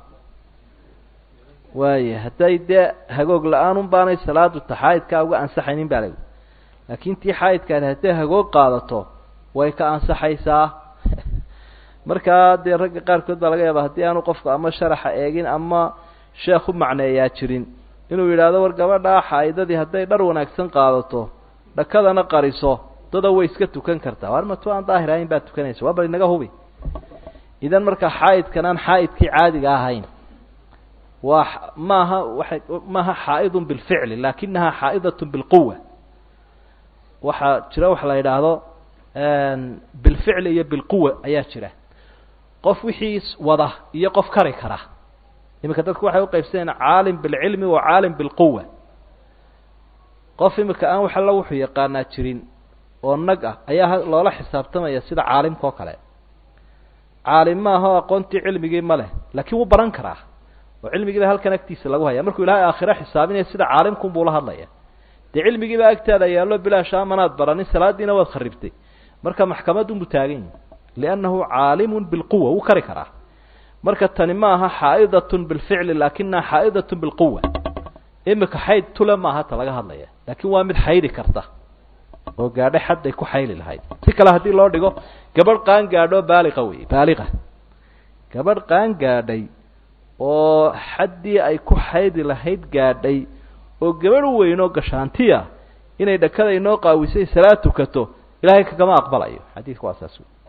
waaya hadday dee hagoog la-aan un baanay salaadu ta xaa'idkaa uga ansaxaynin baa layihi laakiin tii xaa'idkaani hadday hagoog qaadato way ka ansaxaysaa markaa dee ragga qaarkood baa laga yaaba haddii aanu qofku ama sharaxa eegin ama sheekh u macneeyaa jirin inuu yidhaahdo war gabadhaa xaa'idadii hadday dhar wanaagsan qaadato dhakadana qariso dada way iska tukan kartaa war matu aan daahir ahayn baad tukanaysa waa bal inaga hubi idan markaa xaa'idkan aan xaa'idkii caadiga ahayn waa maaha waay maaha xaa'idun bilficli laakinaha xaa'idatun bilquwa waxaa jira waxa la yidhaahdo bilficli iyo bilquwa ayaa jira qof wixii wada iyo qof kari kara iminka dadku waxay uqaybsanayaan caalim bilcilmi wa caalim bilquwa qof imika aan wax alla wuxuu yaqaanaa jirin oo nag ah ayaa loola xisaabtamaya sida caalimka oo kale caalim maaha oo aqoontii cilmigii ma leh laakiin wuu baran karaa oo cilmigiiba halkan agtiisa lagu haya markuu ilaahay aakhiro xisaabinaya sida caalimkun buu la hadlaya dee cilmigiibaa agtaada yaallo bilaash amanaad baranin salaadiina waad kharibtay marka maxkamadunbuu taagan yahi liannahu caalimun bilquwa wuu kari karaa marka tani ma aha xaa'idatun bilficli laakinaha xaa'idatun bilquwa imika xayd tule maaha ta laga hadlaya laakiin waa mid xaydi karta oo gaadhay xadday ku xayli lahayd si kale haddii loo dhigo gabadh qaan gaadho baaliqa wey baaliqa gabadh qaan gaadhay oo xaddii ay ku xaydi lahayd gaadhay oo gabadh weyn oo gashaantiya inay dhakada inoo qaawisay salaad tukato ilaahay kagama aqbalayo xadiidku waa saas wey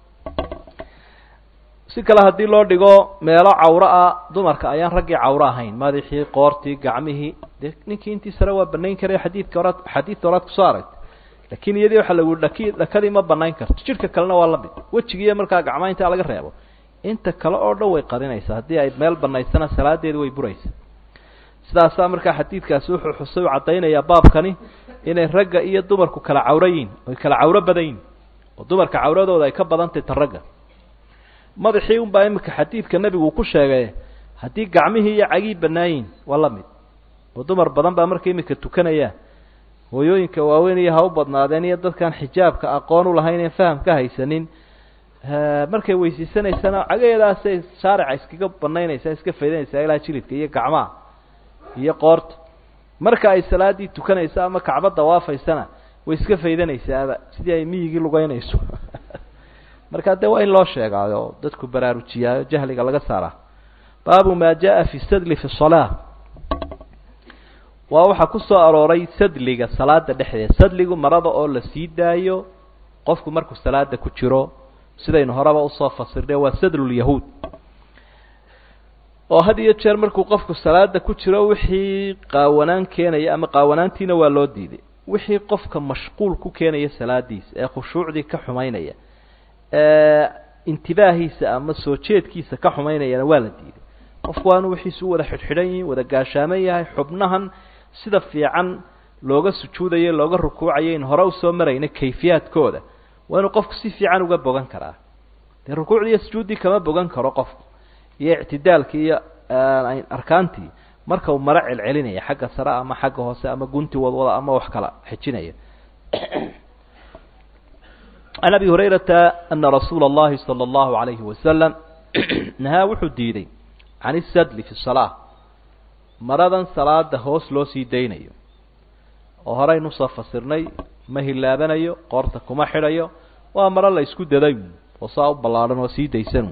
si kale haddii loo dhigo meelo cawro ah dumarka ayaan raggii cawro ahayn madaxii qoortii gacmihii dee ninkii intii sare waa banayn karay xadiidka horaad xadiidka horaad kusoo aragtay laakiin iyadii waxaa lagu dhaki dhakadii ma banayn karto jidhka kalena waa lamid wejigiiyo markaa gacmaha intaa laga reebo inta kale oo dhan way qarinaysaa haddii ay meel banaysana salaadeedi way buraysa sidaasaa markaa xadiidkaasi wuxuu xusay u caddaynayaa baabkani inay ragga iyo dumarku kala cawro yihin oy kala cawro badan yihin oo dumarka cawradooda ay ka badantay ta ragga madaxii unbaa imika xadiidka nebigu uu ku sheegay haddii gacmihii iyo cagii banaayiin waa la mid oo dumar badan baa marka imika tukanaya hooyooyinka waaweyn iyo ha u badnaadeen iyo dadkaan xijaabka aqoon u lahayn een faham ka haysanin markay weysiisanaysana cagaheedaasay shaarica iskaga banaynaysaa iska faydanaysaa ilaa jilidka iyo gacmaha iyo qoorta marka ay salaaddii tukanayso ama kacba dawaafaysana way iska faydanaysaaba sidii ay miyigii lugeynayso markaa dee waa in loo sheegaayo oo dadku baraarujiyaayo jahliga laga saaraa baabu maa jaa fi sadli fi salaa waa waxaa ku soo arooray sadliga salaada dhexdeeda sadligu marada oo la sii daayo qofku markuu salaada ku jiro sidaynu horeba usoo fasirnay waa sadlulyahuud oo had iyo jeer markuu qofku salaada ku jiro wixii qaawanaan keenaya ama qaawanaantiina waa loo diiday wixii qofka mashquul ku keenaya salaadiisa ee khushuucdii ka xumaynaya ee intibaahiisa ama soo jeedkiisa ka xumaynayana waa la diiday qofku waa inu wixiisu u wada xidhxidhan yihin wada gaashaaman yahay xubnahan sida fiican looga sujuudayo looga rukuucayo in hore usoo marayna kayfiyaadkooda waa inuu qofku si fiican uga bogan karaa dee rukuucdii iyo sujuuddii kama bogan karo qofku iyo ictidaalkii iyo arkaantii marka uu maro celcelinaya xagga sare ama xagga hoose ama gunti wadwada ama wax kala xejinaya can abi hurayrata ana rasuula اllahi salى اllahu alayhi wasalam nahaa wuxuu diiday can isadli fi salaa maradan salaada hoos loo sii daynayo oo horeynu soo fasirnay ma hilaabanayo qoorta kuma xidhayo waa maro la isku daday oo saa u ballaadhan oo sii daysan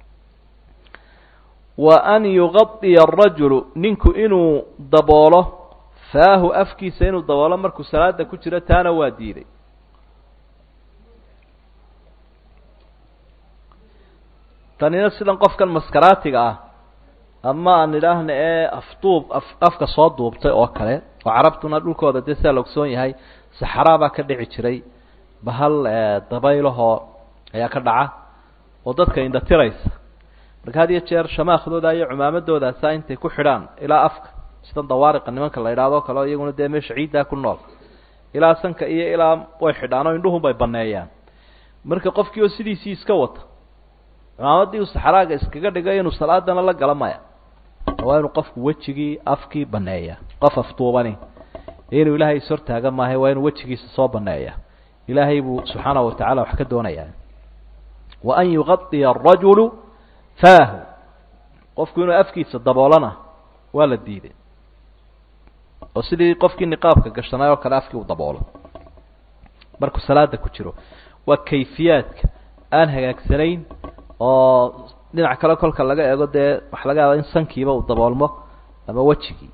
wa an yugadiya arajulu ninku inuu daboolo faahu afkiisa inuu daboolo markuu salaada ku jiro taana waa diiday tanina sidan qofkan maskaraatiga ah ama aan idhaahna ee afduub af afka soo duubtay oo kale oo carabtuna dhulkooda dee sidaa la ogsoon yahay saxaraa baa ka dhici jiray bahal dabaylahoo ayaa ka dhaca oo dadka indhatiraysa marka had iyo jeer shamaakhdooda iyo cumaamadoodaasa intay ku xidhaan ilaa afka sidan dawaariqa nimanka la idhaahdo kale o iyaguna dee meesha ciiddaa ku nool ilaa sanka iyo ilaa way xidhaan oo indhuhun bay baneeyaan marka qofkii oo sidiisii iska wata cumaamadii uu saxraaga iskaga dhigay inuu salaadana la gala maya waa inuu qofku wejigii afkii baneeya qof afduubani inuu ilaahay ishortaaga maahay waa inuu wejigiisa soo baneeya ilaahay buu subxaanahu watacaala wax ka doonayaa wa an yugadiya arajulu faahu qofku inuu afkiisa daboolana waa la diiday oo sidii qofkii niqaabka gashanay oo kale afkii uu daboolo markuu salaada ku jiro waa kayfiyaadka aan hagaagsanayn oo dhinac kale kolka laga eego dee waxa laga yaaba in sankiiba uu daboolmo ama wejigii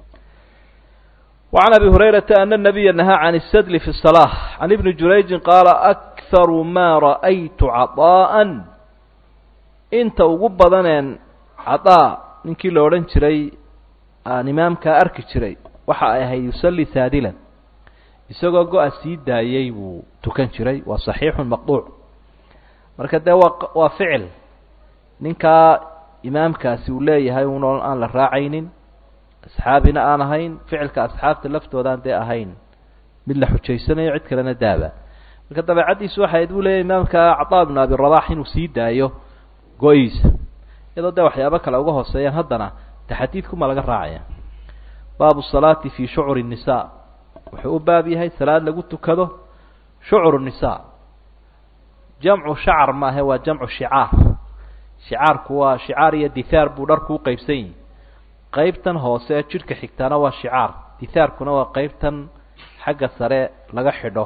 وعن أبي هريرة أن النبي نهى عن السدل في الصلاة عن ابن جريج قال أكثر ما رأيت عطاء inta ugu badaneen cadaa ninkii la odhan jiray aan imaamkaa arki jiray waxa ay ahayd yusalli saadilan isagoo go-a sii daayey buu tukan jiray waa saxiixun maqduuc marka dee waa waa ficil ninkaa imaamkaasi uu leeyahay un aan la raacaynin asxaabina aan ahayn ficilka asxaabta laftoodaan dee ahayn mid la xujaysanayo cid kalena daaba marka dabeecaddiisu waxay ayd buu leeyahy imaamka cataa ibnu abi rabax inuu sii daayo go-iisa iyadoo dee waxyaabo kale uga hooseeyaan haddana de xadiidkuma laga raacaya baabu salaati fi shucuri الnisa wuxuu u baab yahay salaad lagu tukado shucru الnisa jamcu shacar maahe waa jamcu shicaar shicaarku waa shicaar iyo dithaar buu dharku u qeybsan yihi qeybtan hoose ee jidhka xigtaana waa shicaar dithaarkuna waa qeybtan xagga sare laga xidho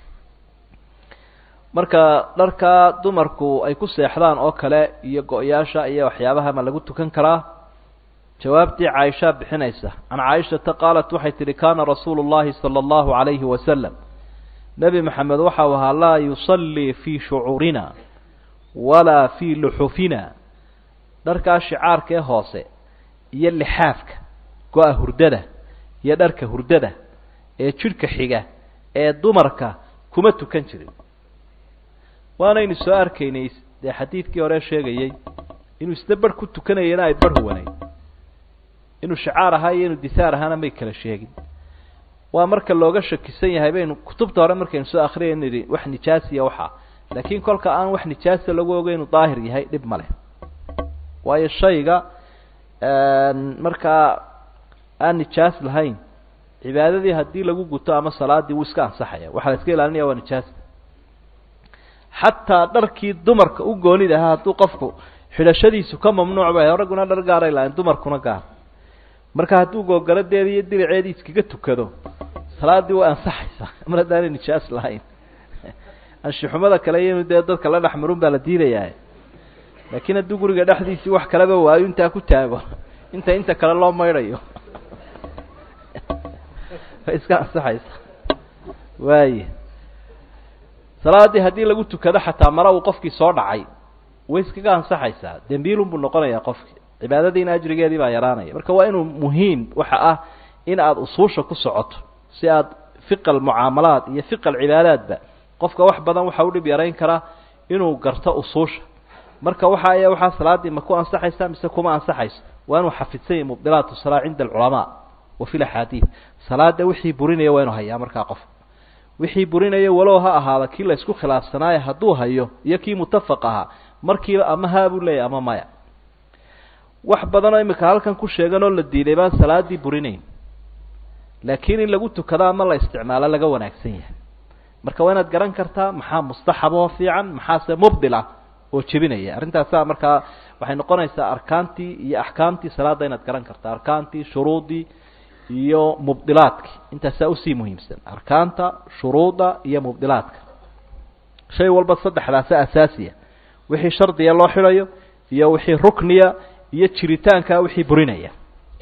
marka dharkaa dumarku ay ku seexdaan oo kale iyo go-yaasha iyo waxyaabaha ma lagu tukan karaa jawaabtii caaishaa bixinaysa can caaishata qaalat waxay tidhi kaana rasuulu llahi sala allahu calayhi wasalam nebi maxamed waxau ahaa laa yusallii fii shucuurina walaa fii luxufina dharkaa shicaarka ee hoose iyo lixaafka go-a hurdada iyo dharka hurdada ee jidhka xiga ee dumarka kuma tukan jirin waanaynu soo arkaynay dee xadiidkii hore sheegayey inuu isna barh ku tukanayana ay barh huwanayd inuu shacaar ahaa iyo inuu disaar ahaana may kala sheegin waa marka looga shakisan yahay baynu kutubta hore markaynu soo akriyay nidhi wax nijaasiya waxaa laakiin kolka aan wax nijaasa lagu oga inuu daahir yahay dhib ma leh waayo shayga markaa aan nijaas lahayn cibaadadii haddii lagu guto ama salaadii wuu iska ansaxaya waxaa la iska ilaalinaya waa nijaasta xataa dharkii dumarka u goonid ahaa hadduu qofku xidhashadiisu ka mamnuuc ba ragguna dhar gaaray lahayn dumarkuna gaar marka hadduu googoladeeda iyo diriceedii iskaga tukado salaadii way ansaxaysaa mar haddaanay nijaas lahayn anshixumada kale iyo inu dee dadka la dhex marun baa la diidayaa laakiin hadduu guriga dhexdiisii wax kaleba waayo intaa ku taago inta inta kale loo maydhayo way iska ansaxaysaa waaya salaaddii haddii lagu tukado xataa mara uu qofkii soo dhacay way iskaga ansaxaysaa dembiilun buu noqonayaa qofkii cibaadadiina ajrigeedii baa yaraanaya marka waa inuu muhiim waxa ah in aada usuusha ku socoto si aad fiqa almucaamalaat iyo fiqa alcibaadaatba qofka wax badan waxa u dhib yarayn karaa inuu garto usuusha marka waxa ay waxaa salaaddii ma ku ansaxaysa mise kuma ansaxayso waa inuu xafidsan yahay mubdilaat salaa cinda alculamaa wa fi laxaadiid salaada wixii burinaya waa inuu hayaa markaa qof wixii burinaya walow ha ahaada kii la isku khilaafsanaayo hadduu hayo iyo kii mutafaq ahaa markiiba ama haa buu leeyahy ama maya wax badanoo imika halkan ku sheegan oo la diiday baan salaaddii burinayn laakiin in lagu tukado ama la isticmaalo laga wanaagsan yahay marka waa inaad garan kartaa maxaa mustaxab oo fiican maxaase mubdil ah oo jebinaya arrintaasa markaa waxay noqonaysaa arkaantii iyo axkaamtii salaadda inaad garan kartaa arkaantii shuruuddii iyo mubdilaadkii intaasaa usii muhiimsan arkaanta shuruudda iyo mubdilaadka shay walba saddexdaasa asaasiya wixii shardiga loo xidhayo iyo wixii rukniya iyo jiritaanka wixii burinaya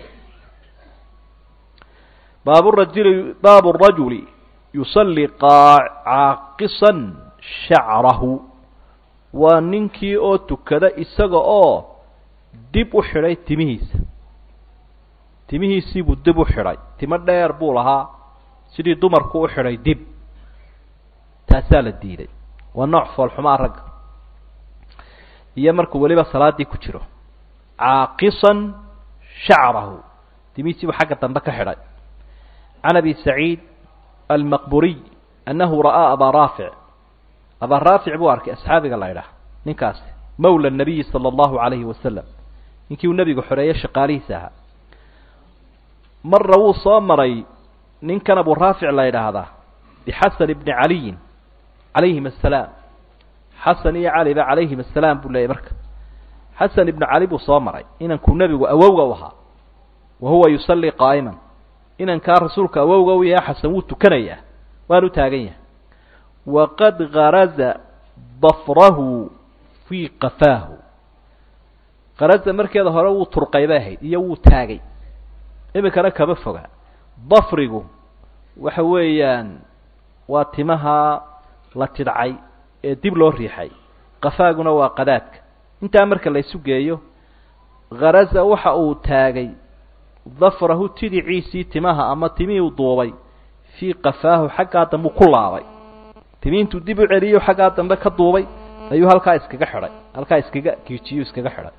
baab rajuli baabu rajuli yusalli caaqisan shacrahu waa ninkii oo tukada isaga oo dib u xidhay timihiisa timihiisii buu dib u xidhay timo dheer buu lahaa sidii dumarku u xidhay dib taasaa la diiday waa nooc foolxumaa ragga iyo markuu weliba salaaddii ku jiro caaqisan shacrahu timihiisii buu xagga dambe ka xidhay can abi saciid almaqburiy annahu ra'aa abaa raafic abaa raafic buu arkay asxaabiga la ydhaah ninkaasi mawla nabiyi sala allahu calayhi wasalam ninkii uu nebigu xoreeyey shaqaalihiisa ahaa marna wuu soo maray ninkan abu raafic la yidhaahdaa bixasan ibni caliyin calayhim assalaam xasan iyo caliba calayhim assalaam buu leeyay marka xasan ibnu cali buu soo maray inankuu nebigu awowga u ahaa wa huwa yusallii qaa'iman inankaa rasuulka awowga u yahay xasan wuu tukanayaa waanu taagan yahay waqad garaza dafrahu fii qafaahu karaza markeeda hore wuu turqay bay ahayd iyo wuu taagay iminkana kama foga dafrigu waxa weeyaan waa timaha la tidhcay ee dib loo riixay qafaaguna waa qadaadka intaa marka la isu geeyo kharaza waxa uu taagay dafrahu tidiciisii timaha ama timihii u duubay fii qafaahu xaggaa dambe ku laabay timi intuu dib u celiyo xaggaa dambe ka duubay ayuu halkaa iskaga xidhay halkaa iskaga giijiyo iskaga xidhay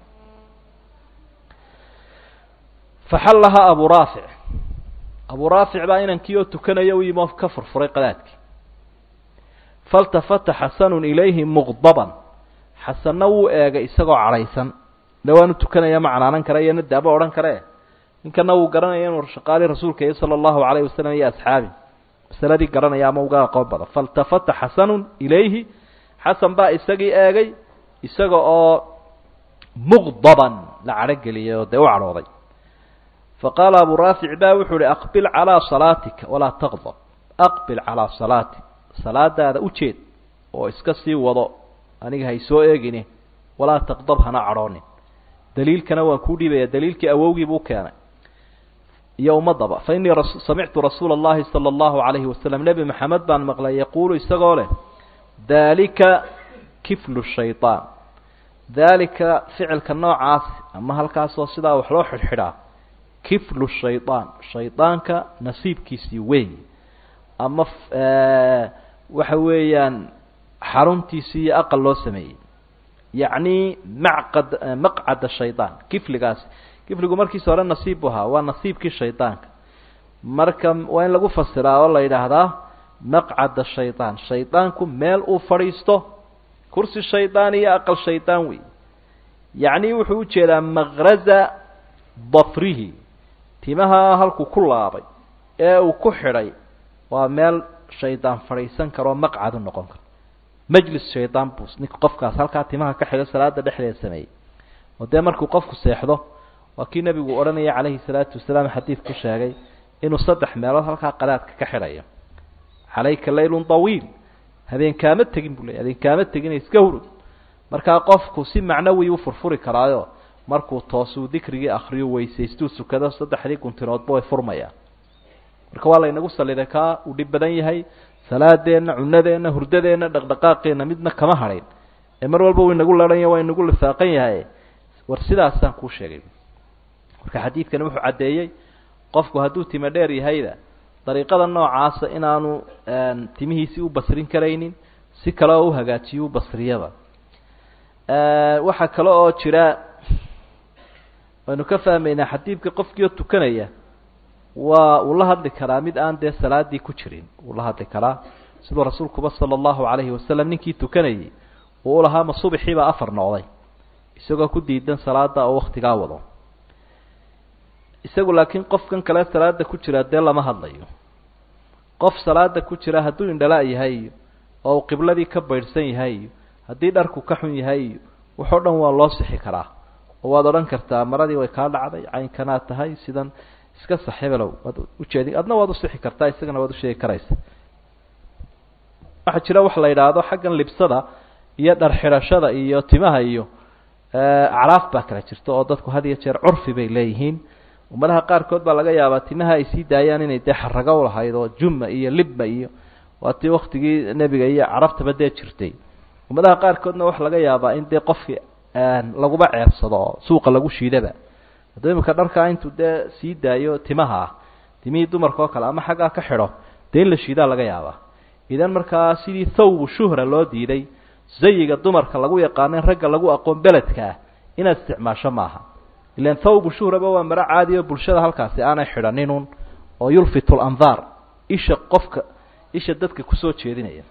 faxallahaa abu raafic abu raafic baa inankii oo tukanaya u yimi oo ka furfuray qadaadkii faltafata xasanun ilayhi muqdaban xasanna wuu eegay isagoo cadhaysan de waanu tukanaya ma canaanan kara iyo nadaaba odhan kare ninkana wuu garanaya inuu shaqaali rasuulka iyo sala allahu calayhi wasalam iyo asxaabi masaladii garanaya ama uga aqoon badan faltafata xasanun ilayhi xasan baa isagii eegay isaga oo muqdaban la cadhogeliyay oo dee u cadhooday faqaala abu raafic ba wuxuu uhi aqbil calaa salaatika walaa taqdab aqbil calaa salaatik salaadaada ujeed oo iska sii wado aniga hay soo eegini walaa taqdab hana cadhoonin daliilkana waan kuu dhiibaya daliilkii awowgii buu keenay iyo ummadaba fa innii samictu rasuula اllahi salى اllahu alayhi wasalam nebi maxamed baan maqlay yaquulu isagoo leh daalika kiflu shayطaan daalika ficilka noocaasi ama halkaasoo sidaa wax loo xidhxidhaa kiflu shayطaan shaydaanka nasiibkiisii weyn ama waxa weeyaan xaruntiisii iyo aqal loo sameeyey yacni macqad maqcada shaydaan kifligaasi kifligu markiisa hore nasiib bu ahaa waa nasiibkii shaydaanka marka waa in lagu fasiraa oo la yidhaahdaa maqcada shaydaan shaydaanku meel uu fadhiisto kursi shaydaan iyo aqal shaydaan wey yacni wuxuu ujeedaa maqraza dafrihi timaha halkuu ku laabay ee uu ku xidhay waa meel shaydaan fadhiisan karoo maqcadu noqon karo majlis shaydaan buu ninka qofkaas halkaa timaha ka xidho salaada dhexdeeda sameeyey oo dee markuu qofku seexdo waa kii nebigu odhanaya calayhi salaatu wasalaam xadiid ku sheegay inuu saddex meelood halkaa qadaadka ka xidhayo calayka laylun tawiil habeenkaama tegin buu ley habeenkaama tegin iska hurud markaa qofku si macnawi u furfuri karaayo markuu toosuu dikrigii akriyo weysaystuu sukado saddexdii guntinoodba way furmayaan marka waa laynagu saliday kaa uu dhib badan yahay salaadeenna cunadeenna hurdadeenna dhaqdhaqaaqeenna midna kama hadhayn ee mar walba uu inagu laranya waa inagu lifaaqan yahay war sidaasaan kuu sheegay marka xadiidkani wuxuu caddeeyey qofku hadduu time dheer yahayda dariiqada noocaasa inaanu timihiisii u basrin karaynin si kale oo u hagaajiyo u basriyaba waxaa kale oo jira waynu ka fahmaynaa xadiidka qofkii oo tukanaya waa uu la hadli karaa mid aan dee salaadii ku jirin wuu la hadli karaa siduu rasuulkuba sala allahu calayhi wasalam ninkii tukanayay uu ulahaa ma subaxiibaa afar noqday isagoo ku diidan salaada oo waktigaa wado isagu laakiin qofkan kale salaada ku jira dee lama hadlayo qof salaada ku jira hadduu indhala yahay oo uu qibladii ka baydhsan yahay haddii dharku ka xun yahay waxoo dhan waa loo sixi karaa oo waad odhan kartaa maradii way kaa dhacday caynkanaad tahay sidan iska sax hebelow waad ujeedi adna waad usixi kartaa isagana waad usheegi karaysa waxaa jira wax la yidhaahdo xaggan libsada iyo dhar xidhashada iyo timaha iyo acraaf baa kala jirta oo dadku had iyo jeer curfi bay leeyihiin ummadaha qaarkood baa laga yaabaa timaha ay sii daayaan inay dee xarago ulahayd oo juma iyo libma iyo waa tii waktigii nebiga iyo carabtaba dee jirtay ummadaha qaarkoodna waxa laga yaabaa in dee qofkii laguba ceebsado oo suuqa lagu shiidaba hadduu imika dharkaa intuu dee sii daayo timaha ah timihii dumarka oo kale ama xaggaa ka xidho dee in la shiidaa laga yaabaa idan markaa sidii thawbu shuhra loo diiday zayiga dumarka lagu yaqaano in ragga lagu aqoon beledka ah inaad isticmaasho maaha ilan thawbu shuhraba waa maro caadi oo bulshada halkaasi aanay xidhaninun oo yulfitu landaar isha qofka isha dadka kusoo jeedinaya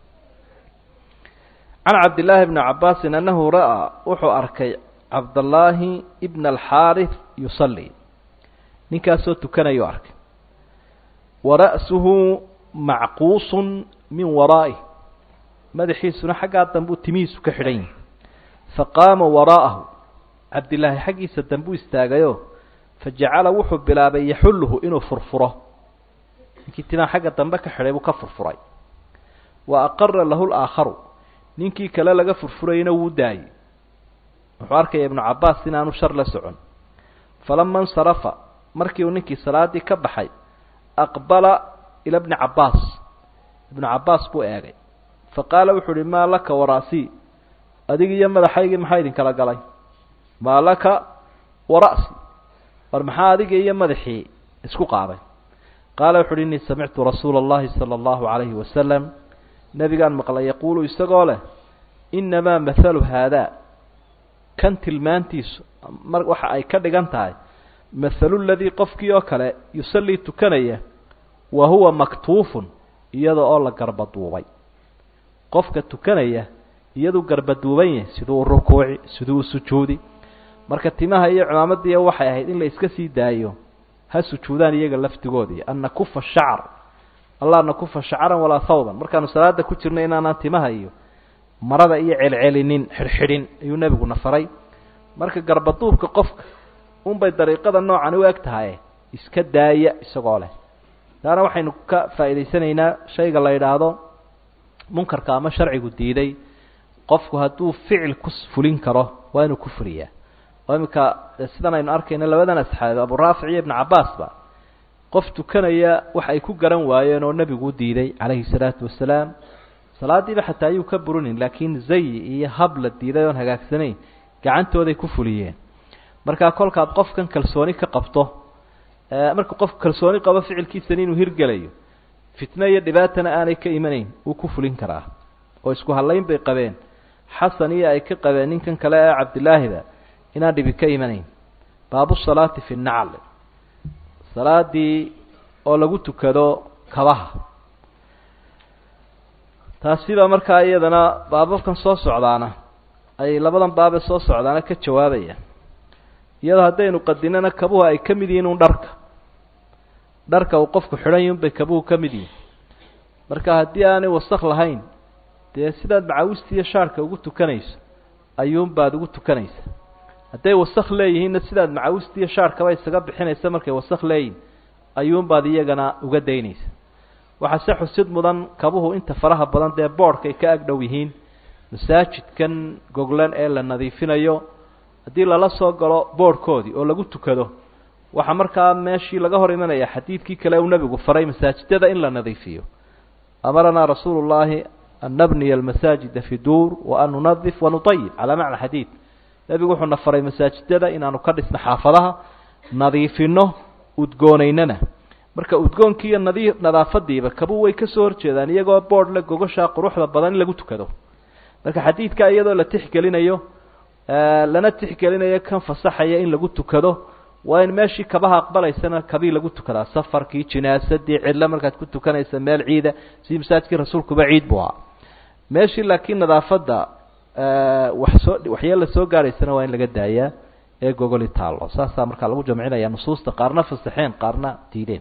can cabdillaahi bni cabaasin annahu ra'aa wuxuu arkay cabdallaahi ibna alxaarith yusalli ninkaasoo tukanayu arkay wa ra'suhu macquusun min waraa'ih madaxiisuna xaggaa dambuu timihiisu ka xidhan yihi faqaama waraa'ahu cabdillaahi xaggiisa dambuu istaagayo fajacala wuxuu bilaabay yaxulluhu inuu furfuro ninkii timaa xagga dambe ka xidhay buu ka furfuray wa aqara lahu laakharu ninkii kale laga furfurayna wuu daayey wuxuu arkaya ibnu cabbaas inaanu shar la socon falama insarafa markii uu ninkii salaadii ka baxay aqbala ila bni cabbaas ibnu cabbaas buu eegay fa qaala wuxuu uhi maa laka wara'sii adig iyo madaxaygii maxaa idin kala galay maa laka wara'si war maxaa adiga iyo madaxii isku qaaday qaala wuxu uhi innii samictu rasuula allahi sala allahu calayhi wasalam nebigaan maqlay yaquulu isagoo leh innamaa mathalu haadaa kan tilmaantiisu mar waxa ay ka dhigan tahay mathalu ladii qofkii oo kale yusallii tukanaya wa huwa maktuufun iyada oo la garbaduubay qofka tukanaya iyaduu garbaduuban yahay siduu u rukuuci siduu u sujuudi marka timaha iyo cimaamadiiya waxay ahayd in la iska sii daayo ha sujuudaan iyaga laftigoodii an nakufa shacar allah nakufa shacaran walaa thawban markaanu salaada ku jirno inaanaan timaha iyo marada iyo celcelinin xidhxidhin ayuu nebiguna faray marka garbaduubka qofka unbay dariiqada noocan u eg tahay iska daaya isagoo leh taana waxaynu ka faa'idaysanaynaa shayga la yidhaahdo munkarka ama sharcigu diiday qofku hadduu ficil ku fulin karo waa inuu ku fuliyaa oo iminka sidan aynu arkayno labadan asxaabi aburaafic iyo ibnu cabbaasba qof tukanaya wax ay ku garan waayeen oo nebigu u diiday calayhi salaatu wasalaam salaadiiba xataa ayuu ka burinin laakiin zayi iyo hab la diiday oon hagaagsanayn gacantooday ku fuliyeen markaa kolkaad qofkan kalsooni ka qabto marka qofku kalsooni qabo ficilkiisani inuu hirgelayo fitne iyo dhibaatana aanay ka imanayn wuu ku fulin karaa oo isku hadlayn bay qabeen xasan iyo ay ka qabeen ninkan kale ee cabdilaahiba inaan dhibi ka imanayn baabu salaati fi nacl salaadii oo lagu tukado kabaha taasiba markaa iyadana baababkan soo socdaana ay labadan baabe soo socdaana ka jawaabayaan iyadoo haddaynu qadinana kabuhu ay ka mid yihiin un dharka dharka uu qofku xidhan yahi unbay kabuhu ka mid yihin marka haddii aanay wasak lahayn dee sidaad macawista iyo shaarhka ugu tukanayso ayuunbaad ugu tukanaysa hadday wasak leeyihiinna sidaad macawista iyo shaarhkaba isaga bixinaysa markay wasak leeyihin ayuunbaad iyagana uga daynaysa waxaa se xusid mudan kabuhu inta faraha badan dee boodhkay ka agdhow yihiin masaajidkan goglan ee la nadiifinayo haddii lala soo galo boodhkoodii oo lagu tukado waxaa markaa meeshii laga hor imanaya xadiidkii kale uu nebigu faray masaajidada in la nadiifiyo amaranaa rasuulu llaahi an nabniya almasaajida fi duur wa an nunadif wa nutayib calaa macna xadiid nebigu wuxuuna faray masaajidada inaanu ka dhisno xaafadaha nadiifino udgoonaynana marka udgoonkii iyo nadi nadaafadiiba kabuu way kasoo horjeedaan iyagoo boodh le gogoshaa quruxda badan in lagu tukado marka xadiidka iyadoo la tixgelinayo lana tixgelinayo kan fasaxaya in lagu tukado waa in meeshii kabaha aqbalaysana kabii lagu tukadaa safarkii jinaasadii cidlo markaad ku tukanaysa meel ciida sidii masaajidkii rasuulkuba ciid buu ahaa meeshii laakiin nadaafadda wax soo waxyeella soo gaadhaysana waa in laga daayaa ee gogoli taallo saasaa markaa lagu jamcinaya nusuusta qaarna fasaxeen qaarna diideen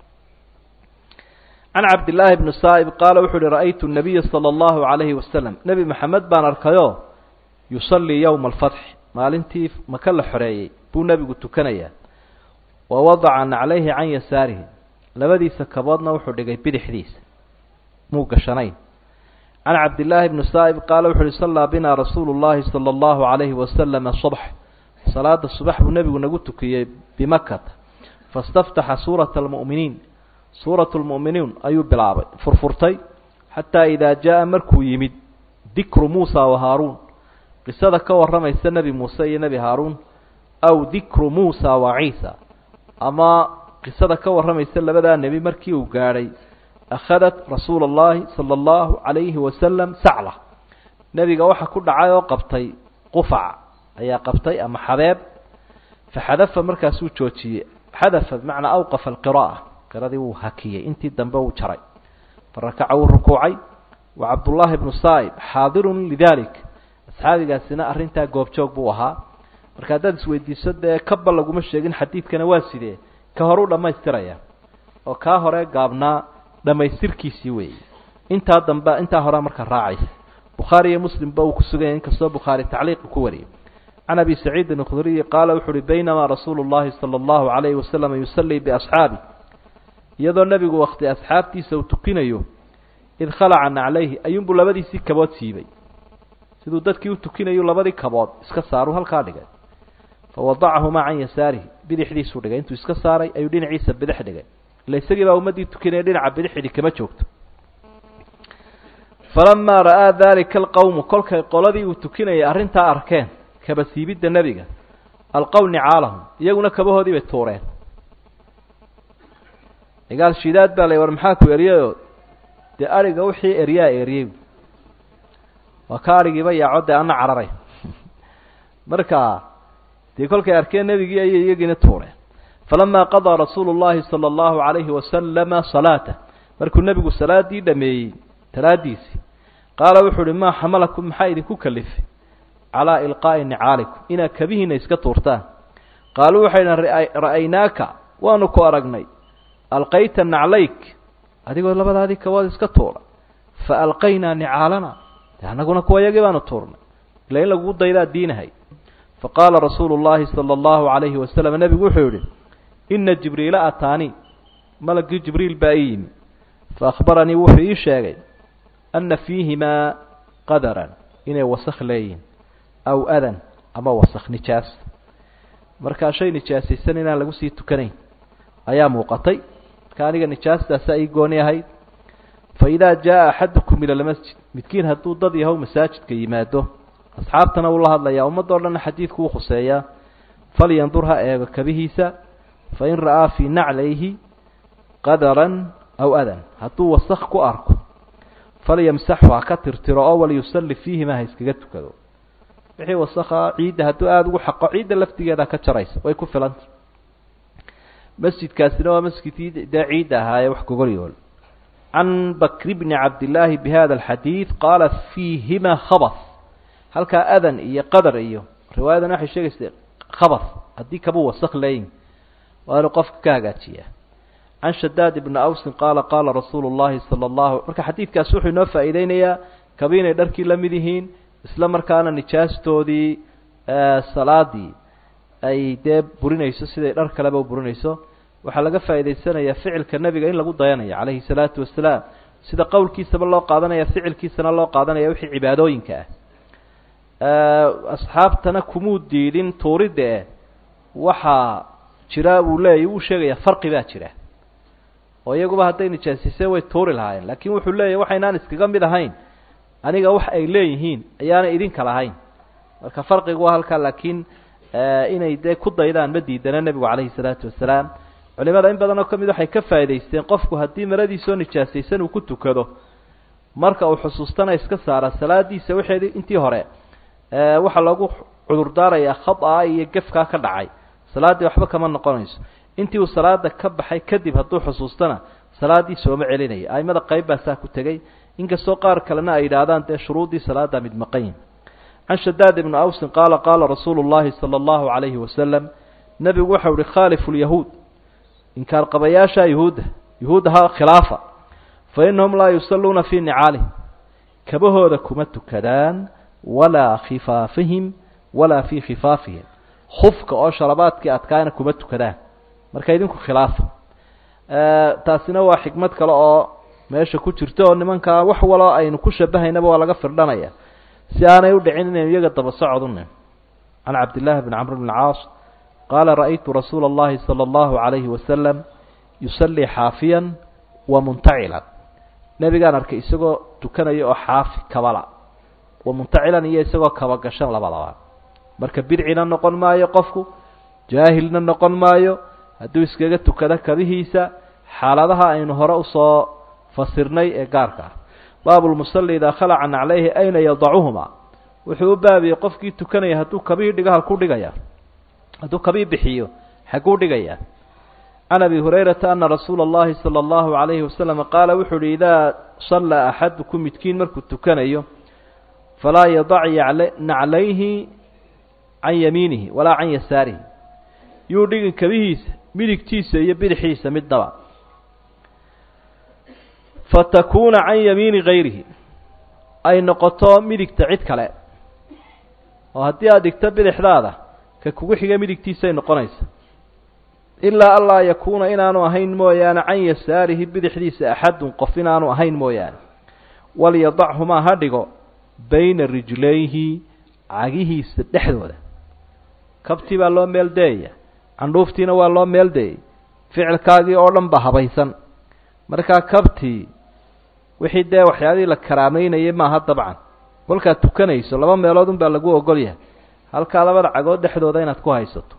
can cabdillaahi bni saa'ib qaala wuxuu uhi ra'aytu nabiya sala allahu calayhi wasalam nebi maxamed baan arkayoo yusallii yowma alfatxi maalintii maka la xoreeyey buu nebigu tukanayaa wa wadaca naclayhi can yasaarihi labadiisa kaboodna wuxuu dhigay bidixdiisa muu gashanayn can cabdillaahi bni saa'ib qaala wuxu uhi sallaa binaa rasuulu llaahi sala allahu calayhi wasalama subx salaada subax buu nebigu nagu tukiyey bimakata fastaftaxa suurata almu'miniin suuratu lmu'miniin ayuu bilaabay furfurtay xataa idaa jaa markuu yimid dikru muusa wa haaruun qisada ka warramaysa nebi muuse iyo nebi haaruun aw dikru muusa wa ciisa ama qisada ka warramaysa labadaa nebi markii uu gaadhay akhadat rasuula allahi sala allahu calayhi wasalam sacla nebiga waxa ku dhacay oo qabtay qufac ayaa qabtay ama xabeeb faxadafa markaasuu joojiyey xadafa bimacnaa awqafa alqira'a qiradii wuu hakiyey intii dambe uu jaray farakaca wuu rukuucay wa cabdullaahi bnu saa'ib xaadirun lidalik asxaabigaasina arrintaa goobjoog buu ahaa marka haddaad isweydiiso dee kaba laguma sheegin xadiidkana waa sidee ka hor u dhammaystiraya oo kaa hore gaabnaa dhammaystirkiisii weeye intaa dambe intaa horea marka raacaysa bukhaari iyo muslimba uu ku suganyay inkastoo bukhaari tacliiqu ku wariyay can abi saciidin اkhudriyi qaala wuxu uhi baynamaa rasuulu llahi salى allahu alayhi wasalam yusallii biasxaabi iyadoo nebigu wakti asxaabtiisa uu tukinayo id khalaca naclayhi ayuunbuu labadiisii kabood siibay siduu dadkii u tukinayu labadii kabood iska saaru halkaa dhigay fawadacahumaa can yasaarihi bidixdiisuu dhigay intuu iska saaray ayuu dhinaciisa bidix dhigay ila isagii baa ummaddii tukinaya dhinaca bidixdii kama joogto falamaa ra'aa dalika alqowmu kolkay qoladii uu tukinayay arrintaa arkeen kaba siibidda nebiga alqow nicaalahum iyaguna kabahoodii bay tuureen cigaal shidaad baa la war maxaa ku eryayoo dee ariga wixii eryaa eryey waa ka arigiiba yaaco dee ana cararay marka dee kolkay arkeen nebigii ayay iyagiina tuureen falamaa qadaa rasuulu llahi sala allahu calayhi wasalama salaata markuu nebigu salaadii dhameeyey talaadiisii qaala wuxuu uhi maa xamalakum maxaa idinku kalifay calaa ilqaa'i nicaalikum inaad kabihiina iska tuurtaan qaaluu waxay dhahan ra'aynaaka waanu ku aragnay alqayta naclayk adigoo labadaadii kabood iska tuura fa alqaynaa nicaalana de annaguna kuwa yagii baanu tuurnay ila in lagugu daydaa diinahay fa qaala rasuulu llaahi sala allahu calayhi wasalam nebigu wuxuu yihi ina jibriila ataanii malagii jibriil baa ii yimi fa akhbaranii wuxuu ii sheegay ana fiihimaa qadaran inay wasakh leeyihin aw adan ama wasakh nijaas markaa shay nijaasaysan inaan lagu sii tukanayn ayaa muuqatay marka aniga nijaastaasaa ii gooni ahayd fa idaa jaa axadukum ila lmasjid midkiin hadduu dad yahow masaajidka yimaado asxaabtana wuu la hadlayaa ummadoo dhanna xadiidku wuu khuseeyaa falyandur ha eego kabihiisa fain ra'aa fii naclayhi qadaran aw adan hadduu wasakh ku arko falyamsaxu ha ka tirtiro oo waliyusalli fiihima ha iskaga tukado wixii wasakha ciidda hadduu aada ugu xaqo ciidda laftigeeda ka jaraysa way ku filanta masjidkaasina waa masjidkii dee ciidda ahaa ee wax gogolyool can bakri bni cabdillaahi bi hada alxadiid qaala fiihima khabas halkaa adan iyo qadar iyo riwaayadan waxay sheegaysa khabas haddii kabuu wasakh leeyin waa inuu qofka ka hagaajiyaa can shadaad ibni awsin qaala qaala rasuulu llahi sala allahu marka xadiidkaas wuxuu inoo faa'iideynayaa kabi inay dharkii la mid yihiin isla markaana nijaastoodii salaadii ay dee burinayso siday dhar kaleba u burinayso waxaa laga faa'idaysanayaa ficilka nebiga in lagu dayanayo calayhi salaatu wasalaam sida qowlkiisaba loo qaadanaya ficilkiisana loo qaadanaya wixii cibaadooyinka ah asxaabtana kumuu diidin tuuridda eh waxaa jira buu leeyahy wuu sheegayaa farqi baa jira oo iyaguba hadday nijaasisee way tuuri lahaayeen laakiin wuxuu leeyahy waxaynaan iskaga mid ahayn aniga wax ay leeyihiin ayaana idinka lahayn marka farqigu waa halkaa laakiin inay dee ku daydaan ma diidana nebigu calayhi salaatu wasalaam culimada in badan oo ka mid waxay ka faa'idaysteen qofku haddii maradiisoo nijaasaysan uu ku tukado marka uu xusuustana iska saara salaadiisa waxeedi intii hore waxaa loogu cudurdaarayaa khada iyo gefkaa ka dhacay salaaddii waxba kama noqonayso intii uu salaada ka baxay kadib hadduu xusuustana salaaddii sooma celinaya aimada qayb baa saa ku tegey inkastoo qaar kalena ay yidhaahdaan dee shuruuddii salaada mid maqanyin can shadaad ibni awsin qaala qaala rasuulu llahi sala allahu calayhi wasalam nebigu waxau ihi khaalifu lyahuud inkaar qabayaasha yuhuudda yuhuuddaha khilaafa fa innahum laa yusalluuna fii nicaalihim kabahooda kuma tukadaan walaa khifaafihim walaa fii khifaafihim khufka oo shalabaadkii adkaana kuma tukadaan marka idinku khilaafa taasina waa xikmad kale oo meesha ku jirto oo nimankaa wax waloo aynu ku shabahaynaba waa laga firdhanaya si aanay u dhicin inaynu iyaga daba socodune can cabdillaahi bni camr bn caas qaala ra'aytu rasuula اllahi salى اllahu عalayhi wasalam yusallii xaafiyan wa muntacilan nebigaan arkay isagoo tukanaya oo xaafi kabala wa muntacilan iyo isagoo kabagashan labadaba marka bidcina noqon maayo qofku jaahilna noqon maayo hadduu iskaga tukado kabihiisa xaaladaha aynu hore usoo fasirnay ee gaarka ah baabulmusalli idaa khalaca naclayhi ayna yadacuhuma wuxuu u baabiyey qofkii tukanaya hadduu kabihii dhigo halkuu dhigaya hadduu kabii bixiyo xagguu dhigayaa can abi hurayrata ana rasuula اllahi salى اllahu عalayhi wasalam qaala wuxuu uhi idaa sallaa axadukum midkiin markuu tukanayo falaa yadac naclayhi can yamiinihi walaa can yasaarihi yuu dhigin kabihiisa midigtiisa iyo bidixiisa midnaba fatakuuna can yamiini gayrihi ay noqoto midigta cid kale oo haddii aada dhigto bidixdaada ka kugu xiga midigtiisay noqonaysa ilaa anlaa yakuuna inaanu ahayn mooyaane can yasaarihi bidixdiisa axadun qof inaanu ahayn mooyaane walyadachumaa ha dhigo bayna rijlayhi cagihiisa dhexdooda kabtii baa loo meel deeyaya candhuuftiina waa loo meel deeyay ficilkaagii oo dhan ba habaysan markaa kabtii wixii dee waxyaabihii la karaameynayay maaha dabcan kolkaad tukanayso laba meelood un baa lagu ogol yahay halkaa labada cagood dhexdooda inaad ku haysato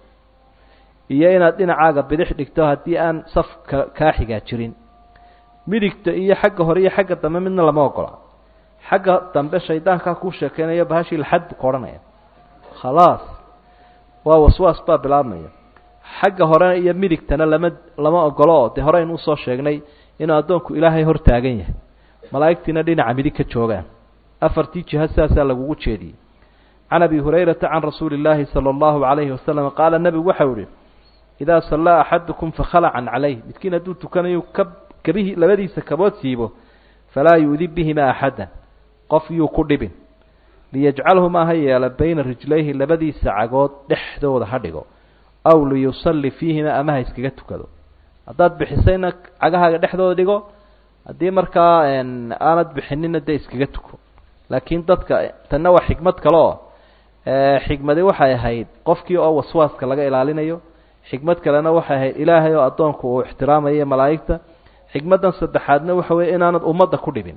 iyo inaad dhinacaaga bidix dhigto haddii aan safka kaa xigaa jirin midigta iyo xagga hore iyo xagga dambe midna lama ogola xagga dambe shaydaankaa kuu sheekeynayo bahashii laxad buu ka odhanaya khalaas waa waswaas baa bilaabmaya xagga horena iyo midigtana lama lama ogolo oo dee horeynu usoo sheegnay inuu addoonku ilaahay hor taagan yahay malaa'igtiina dhinaca midig ka joogaan afartii jiha sidaasaa lagugu jeediyey can abi hurayrata can rasuuli illaahi sala allahu calayhi wasalam qaala nebigu waxau ihi idaa sallaa axadukum fakhalacan calayh midkiin hadduu tukanayo ka kabihii labadiisa kabood siibo falaa yu'di bihima axadan qof yuu ku dhibin liyajcalhumaa ha yeela bayna rijlayhi labadiisa cagood dhexdooda ha dhigo aw liyusalli fiihima ama ha iskaga tukado haddaad bixisayna cagahaaga dhexdooda dhigo haddii markaa aanad bixinina dee iskaga tuko laakiin dadka tanna waa xikmad kale oo xikmadi waxay ahayd qofkii oo waswaaska laga ilaalinayo xikmad kalena waxay ahayd ilaahay oo addoonku uu ixtiraamayo malaa'igta xikmaddan saddexaadna waxa weeye inaanad ummadda ku dhibin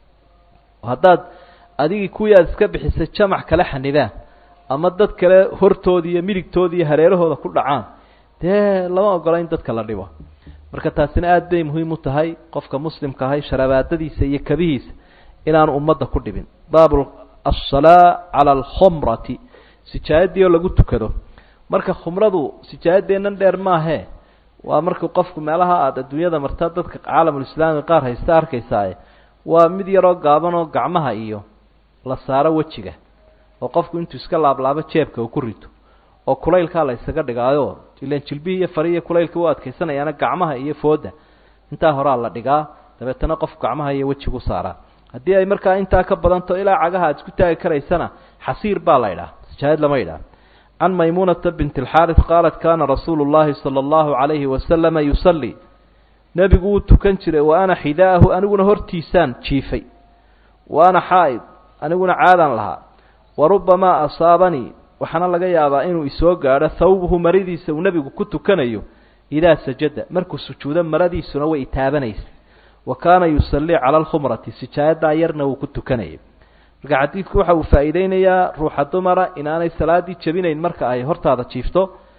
haddaad adigii kuwii aad iska bixisay jamac kale xanibaan ama dad kale hortooda iyo midigtooda iyo hareerahooda ku dhacaan dee lama ogola in dadka la dhibo marka taasina aada bay muhiim u tahay qofka muslimka ahay sharabaadadiisa iyo kabihiisa inaanu ummadda ku dhibin baabu asalaa cala alkhumrati sijaayadii oo lagu tukado marka khumradu sijaayadeennan dheer maahee waa marka qofku meelaha aada adduunyada marta dadka caalamulislaami qaar haysta arkaysaaye waa mid yaroo gaaban oo gacmaha iyo la saaro wejiga oo qofku intuu iska laablaabo jeebka uu ku rito oo kulaylkaa la ysaga dhigaayo ilan jilbihii iyo farihiiyo kulaylka u adkaysanayaana gacmaha iyo fooda intaa horaa la dhigaa dabeetana qofku gacmaha iyo wejigu saaraa haddii ay markaa intaa ka badanto ilaa cagaha aad isku taagi karaysana xasiir baa la idhaha sijaayad lama idhaha can maymuunata bint alxaaris qaalat kaana rasuulu llahi sala allahu calayhi wasalama yusallii nebigu wuu tukan jiray wa ana xidaahu aniguna hortiisaan jiifay wa ana xaa'id aniguna caadaan lahaa wa rubbamaa asaabanii waxaana laga yaabaa inuu isoo gaadho thawbuhu maradiisa uu nebigu ku tukanayo idaa sajada markuu sujuudo maradiisuna way itaabanaysa wa kaana yusallii cala alkhumrati sijaayadaa yarna wuu ku tukanayay marka xadiidku waxa uu faa'iideynayaa ruuxa dumara inaanay salaaddii jebinayn marka ay hortaada jiifto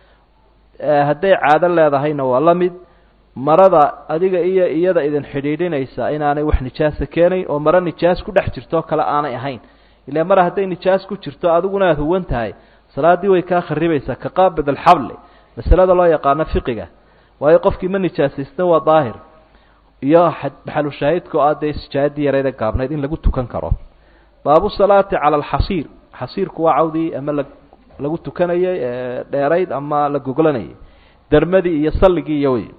hadday caado leedahayna waa la mid marada adiga iyo iyada idin xidhiidhinaysa inaanay wax nijaasa keenayn oo maro nijaas ku dhex jirto kale aanay ahayn ilaa mar hadday nijaas ku jirto adiguna aada huwan tahay salaaddii way kaa kharibaysaa ka qaabid alxabli masalada loo yaqaano fiqiga waayo qofkii ma nijaasaysta waa daahir iyo maxalu shaahidka oo ah dee sijaayadii yarayda gaabnayd in lagu tukan karo baabu salaati cala alxasiir xasiirku waa cawdii ama la lagu tukanayay dheerayd ama la goglanayay dermadii iyo salligii iyo wey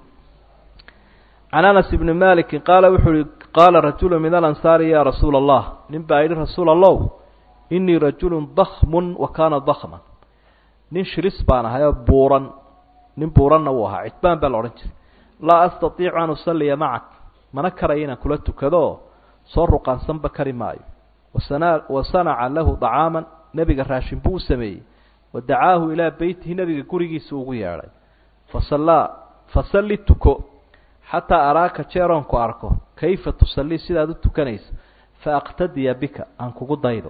can anas ibni maliki qaala wuxuu uhi qaala rajulu min alansaari ya rasuula allah nin baa yidhi rasuul allow inii rajulun dakmun wa kaana dakman nin shiris baan ahay oo buuran nin buuranna wuu ahaa cidbaan baa la odhan jiray laa astatiicu an usalliya macak mana karayo inaan kula tukado soo ruqaansanba kari maayo wasana wa sanaca lahu dacaaman nebiga raashin buu u sameeyey wa dacaahu ilaa beytihi nebiga gurigiisa ugu yeedhay fasallaa fasalli tuko xataa araaka jeeroonku arko kayfa tusallii sidaad u tukanaysa fa aqtadiya bika aan kugu daydo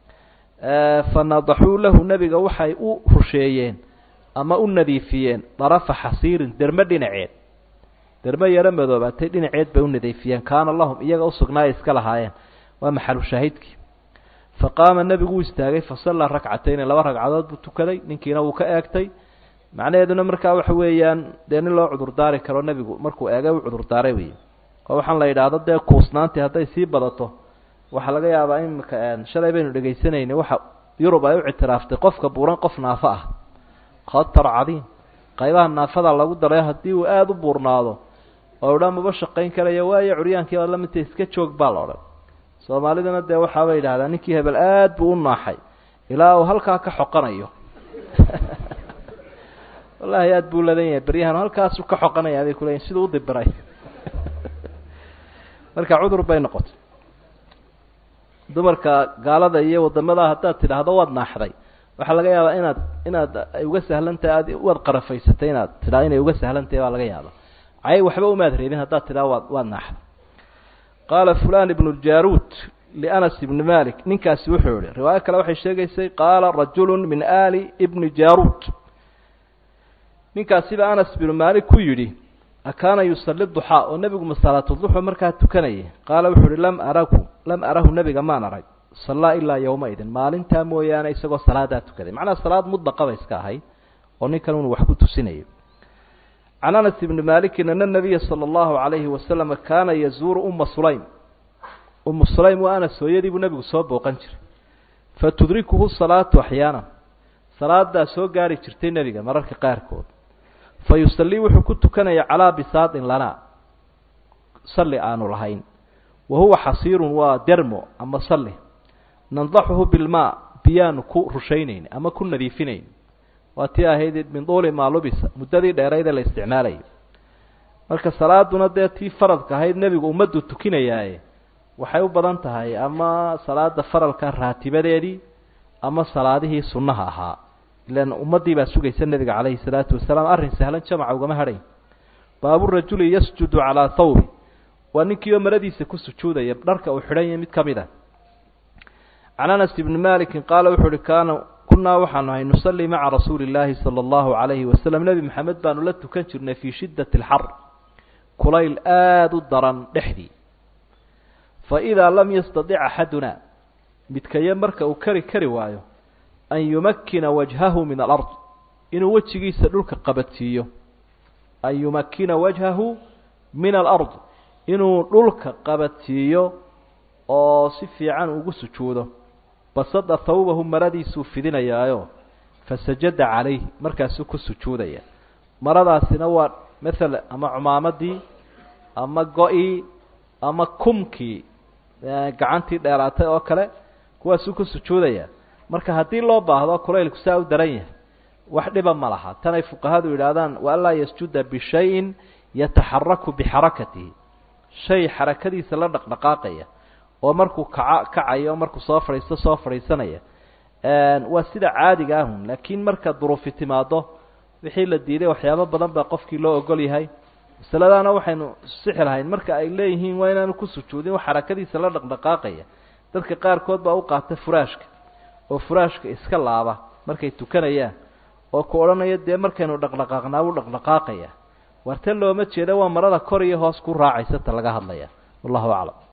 fa nadaxuu lahu nebiga waxay u rusheeyeen ama u nadiifiyeen darafa xasiirin derme dhinaceed derme yaro madoobaatay dhinaceed bay u nadiifiyeen kaana lahum iyaga usugnaaya iska lahaayeen waa maxalu shaahidkii fa qaama nebigu u istaagay fasallaa rakcatayni laba ragcadood buu tukaday ninkiina wuu ka eegtay macnaheeduna markaa waxa weeyaan dee nin loo cudurdaari karo nebigu markuu eegay u cudurdaaray wey oo waxaan la yidhaahdo dee kuusnaantii hadday sii badato waxaa laga yaabaa imika shalay baynu dhegaysanayna waxa yurub ay u ictiraaftay qofka buuran qof naafo ah khatar cadiim qaybaha naafada lagu daray haddii uu aada u buurnaado oo idhaa maba shaqayn karaya waayo curyaankii baad lamidta iska joog baa la odhan soomaaliduna dee waxaabay yidhahdaa ninkii hebel aad buu u naaxay ilaa uu halkaa ka xoqanayo wallahi aada buu ladan yahay beryahan halkaasu ka xoqanaya bay kuleeyiin siduu udibiray marka cudur bay noqotay dumarka gaalada iyo wadamada haddaad tidhaahdo waad naaxday waxaa laga yaabaa inaad inaad ay uga sahlantahay aad waad qarafaysatay inaad tidhahdo inay uga sahlantahay baa laga yaaba cay waxba umaad reebin haddaad tidhahdo waad waad naaxday qaala fulan ibnu ljaruud lianas ibni malik ninkaasi wuxuu yihi riwaayo kale waxay sheegaysay qaala rajulu min ali ibni jaruud ninkaasiba anas binu maalik ku yidhi akaana yusalli duxaa oo nebigu masalaatuduxu markaa tukanayay qaala wuxuu uhi lam arahu lam arahu nebiga maan arag sallaa ilaa yowmaidin maalintaa mooyaane isagoo salaadaa tukaday macnaha salaad mudlaqaba iska ahayd oo ninkan unu wax ku tusinayo can anas ibni maalikin ana nabiya sala allahu calayhi wasalama kaana yazuuru uma sulaym umu sulaym waa anas hooyadii buu nebigu soo booqan jiray fa tudrikuhu salaatu axyaana salaadaa soo gaari jirtay nebiga mararka qaarkood fa yusallii wuxuu ku tukanaya calaa bisaadin lanaa salli aanu lahayn wa huwa xasiirun waa dermo ama salli nandaxuhu bilmaa biyaanu ku rushaynayni ama ku nadiifinayn waa tii ahayd min duuli maa lubisa muddadii dheeraydee la isticmaalayay marka salaaduna dee tii faradka ahayd nebigu ummaddu tukinayaaye waxay u badan tahay ama salaada faralka raatibadeedii ama salaadihii sunnaha ahaa ilan ummaddii baa sugaysa nebiga calayhi salaatu wasalaam arrin sahlan jamaca ugama hadhayn baaburajuli yasjudu calaa thawbi waa ninkii oo maradiisa ku sujuudaya dharka uu xidhan yahay mid ka mid a can anas ibni malikin qaala wuxuu uhi kaana kunaa waxaanu ahay nusallii maca rasuuli illaahi sala allahu calayhi wasalam nebi maxamed baanu la tukan jirnay fii shiddati alxar kulayl aada u daran dhexdii fa idaa lam yastadic axaduna midkaye marka uu kari kari waayo an yumakkina wajhahu min alard inuu wejigiisa dhulka qabadsiiyo an yumakkina wajhahu min alard inuu dhulka qabadsiiyo oo si fiican ugu sujuudo basada thawbahu maradiisuu fidinayaayo fasajada calayh markaasuu ku sujuudaya maradaasina waa maala ama cumaamadii ama go-ii ama kumkii gacantii dheeraatay oo kale kuwaasuu ku sujuudaya marka haddii loo baahdo kulaylku saa u daran yahay wax dhiba ma laha tanay fuqahadu yidhaahdaan waanlaa yasjuda bishayin yataxaraku bixarakatihi shay xarakadiisa la dhaqdhaqaaqaya oo markuu kaca kacayo markuu soo fadhiisto soo fadhiisanaya waa sida caadiga ahun laakiin marka duruufi timaado wixii la diiday waxyaabo badan baa qofkii loo ogol yahay masaladaana waxaynu sixi lahayn marka ay leeyihiin waa inaanu ku sujuudin wax xarakadiisa la dhaqdhaqaaqaya dadka qaarkood baa u qaata furaashka oo furaashka iska laaba markay tukanayaan oo ku odhanaya dee markaynu dhaqdhaqaaqnaa wuu dhaqdhaqaaqaya warta looma jeeda waa marada kor iyo hoos ku raacaysa ta laga hadlaya wallahu aclam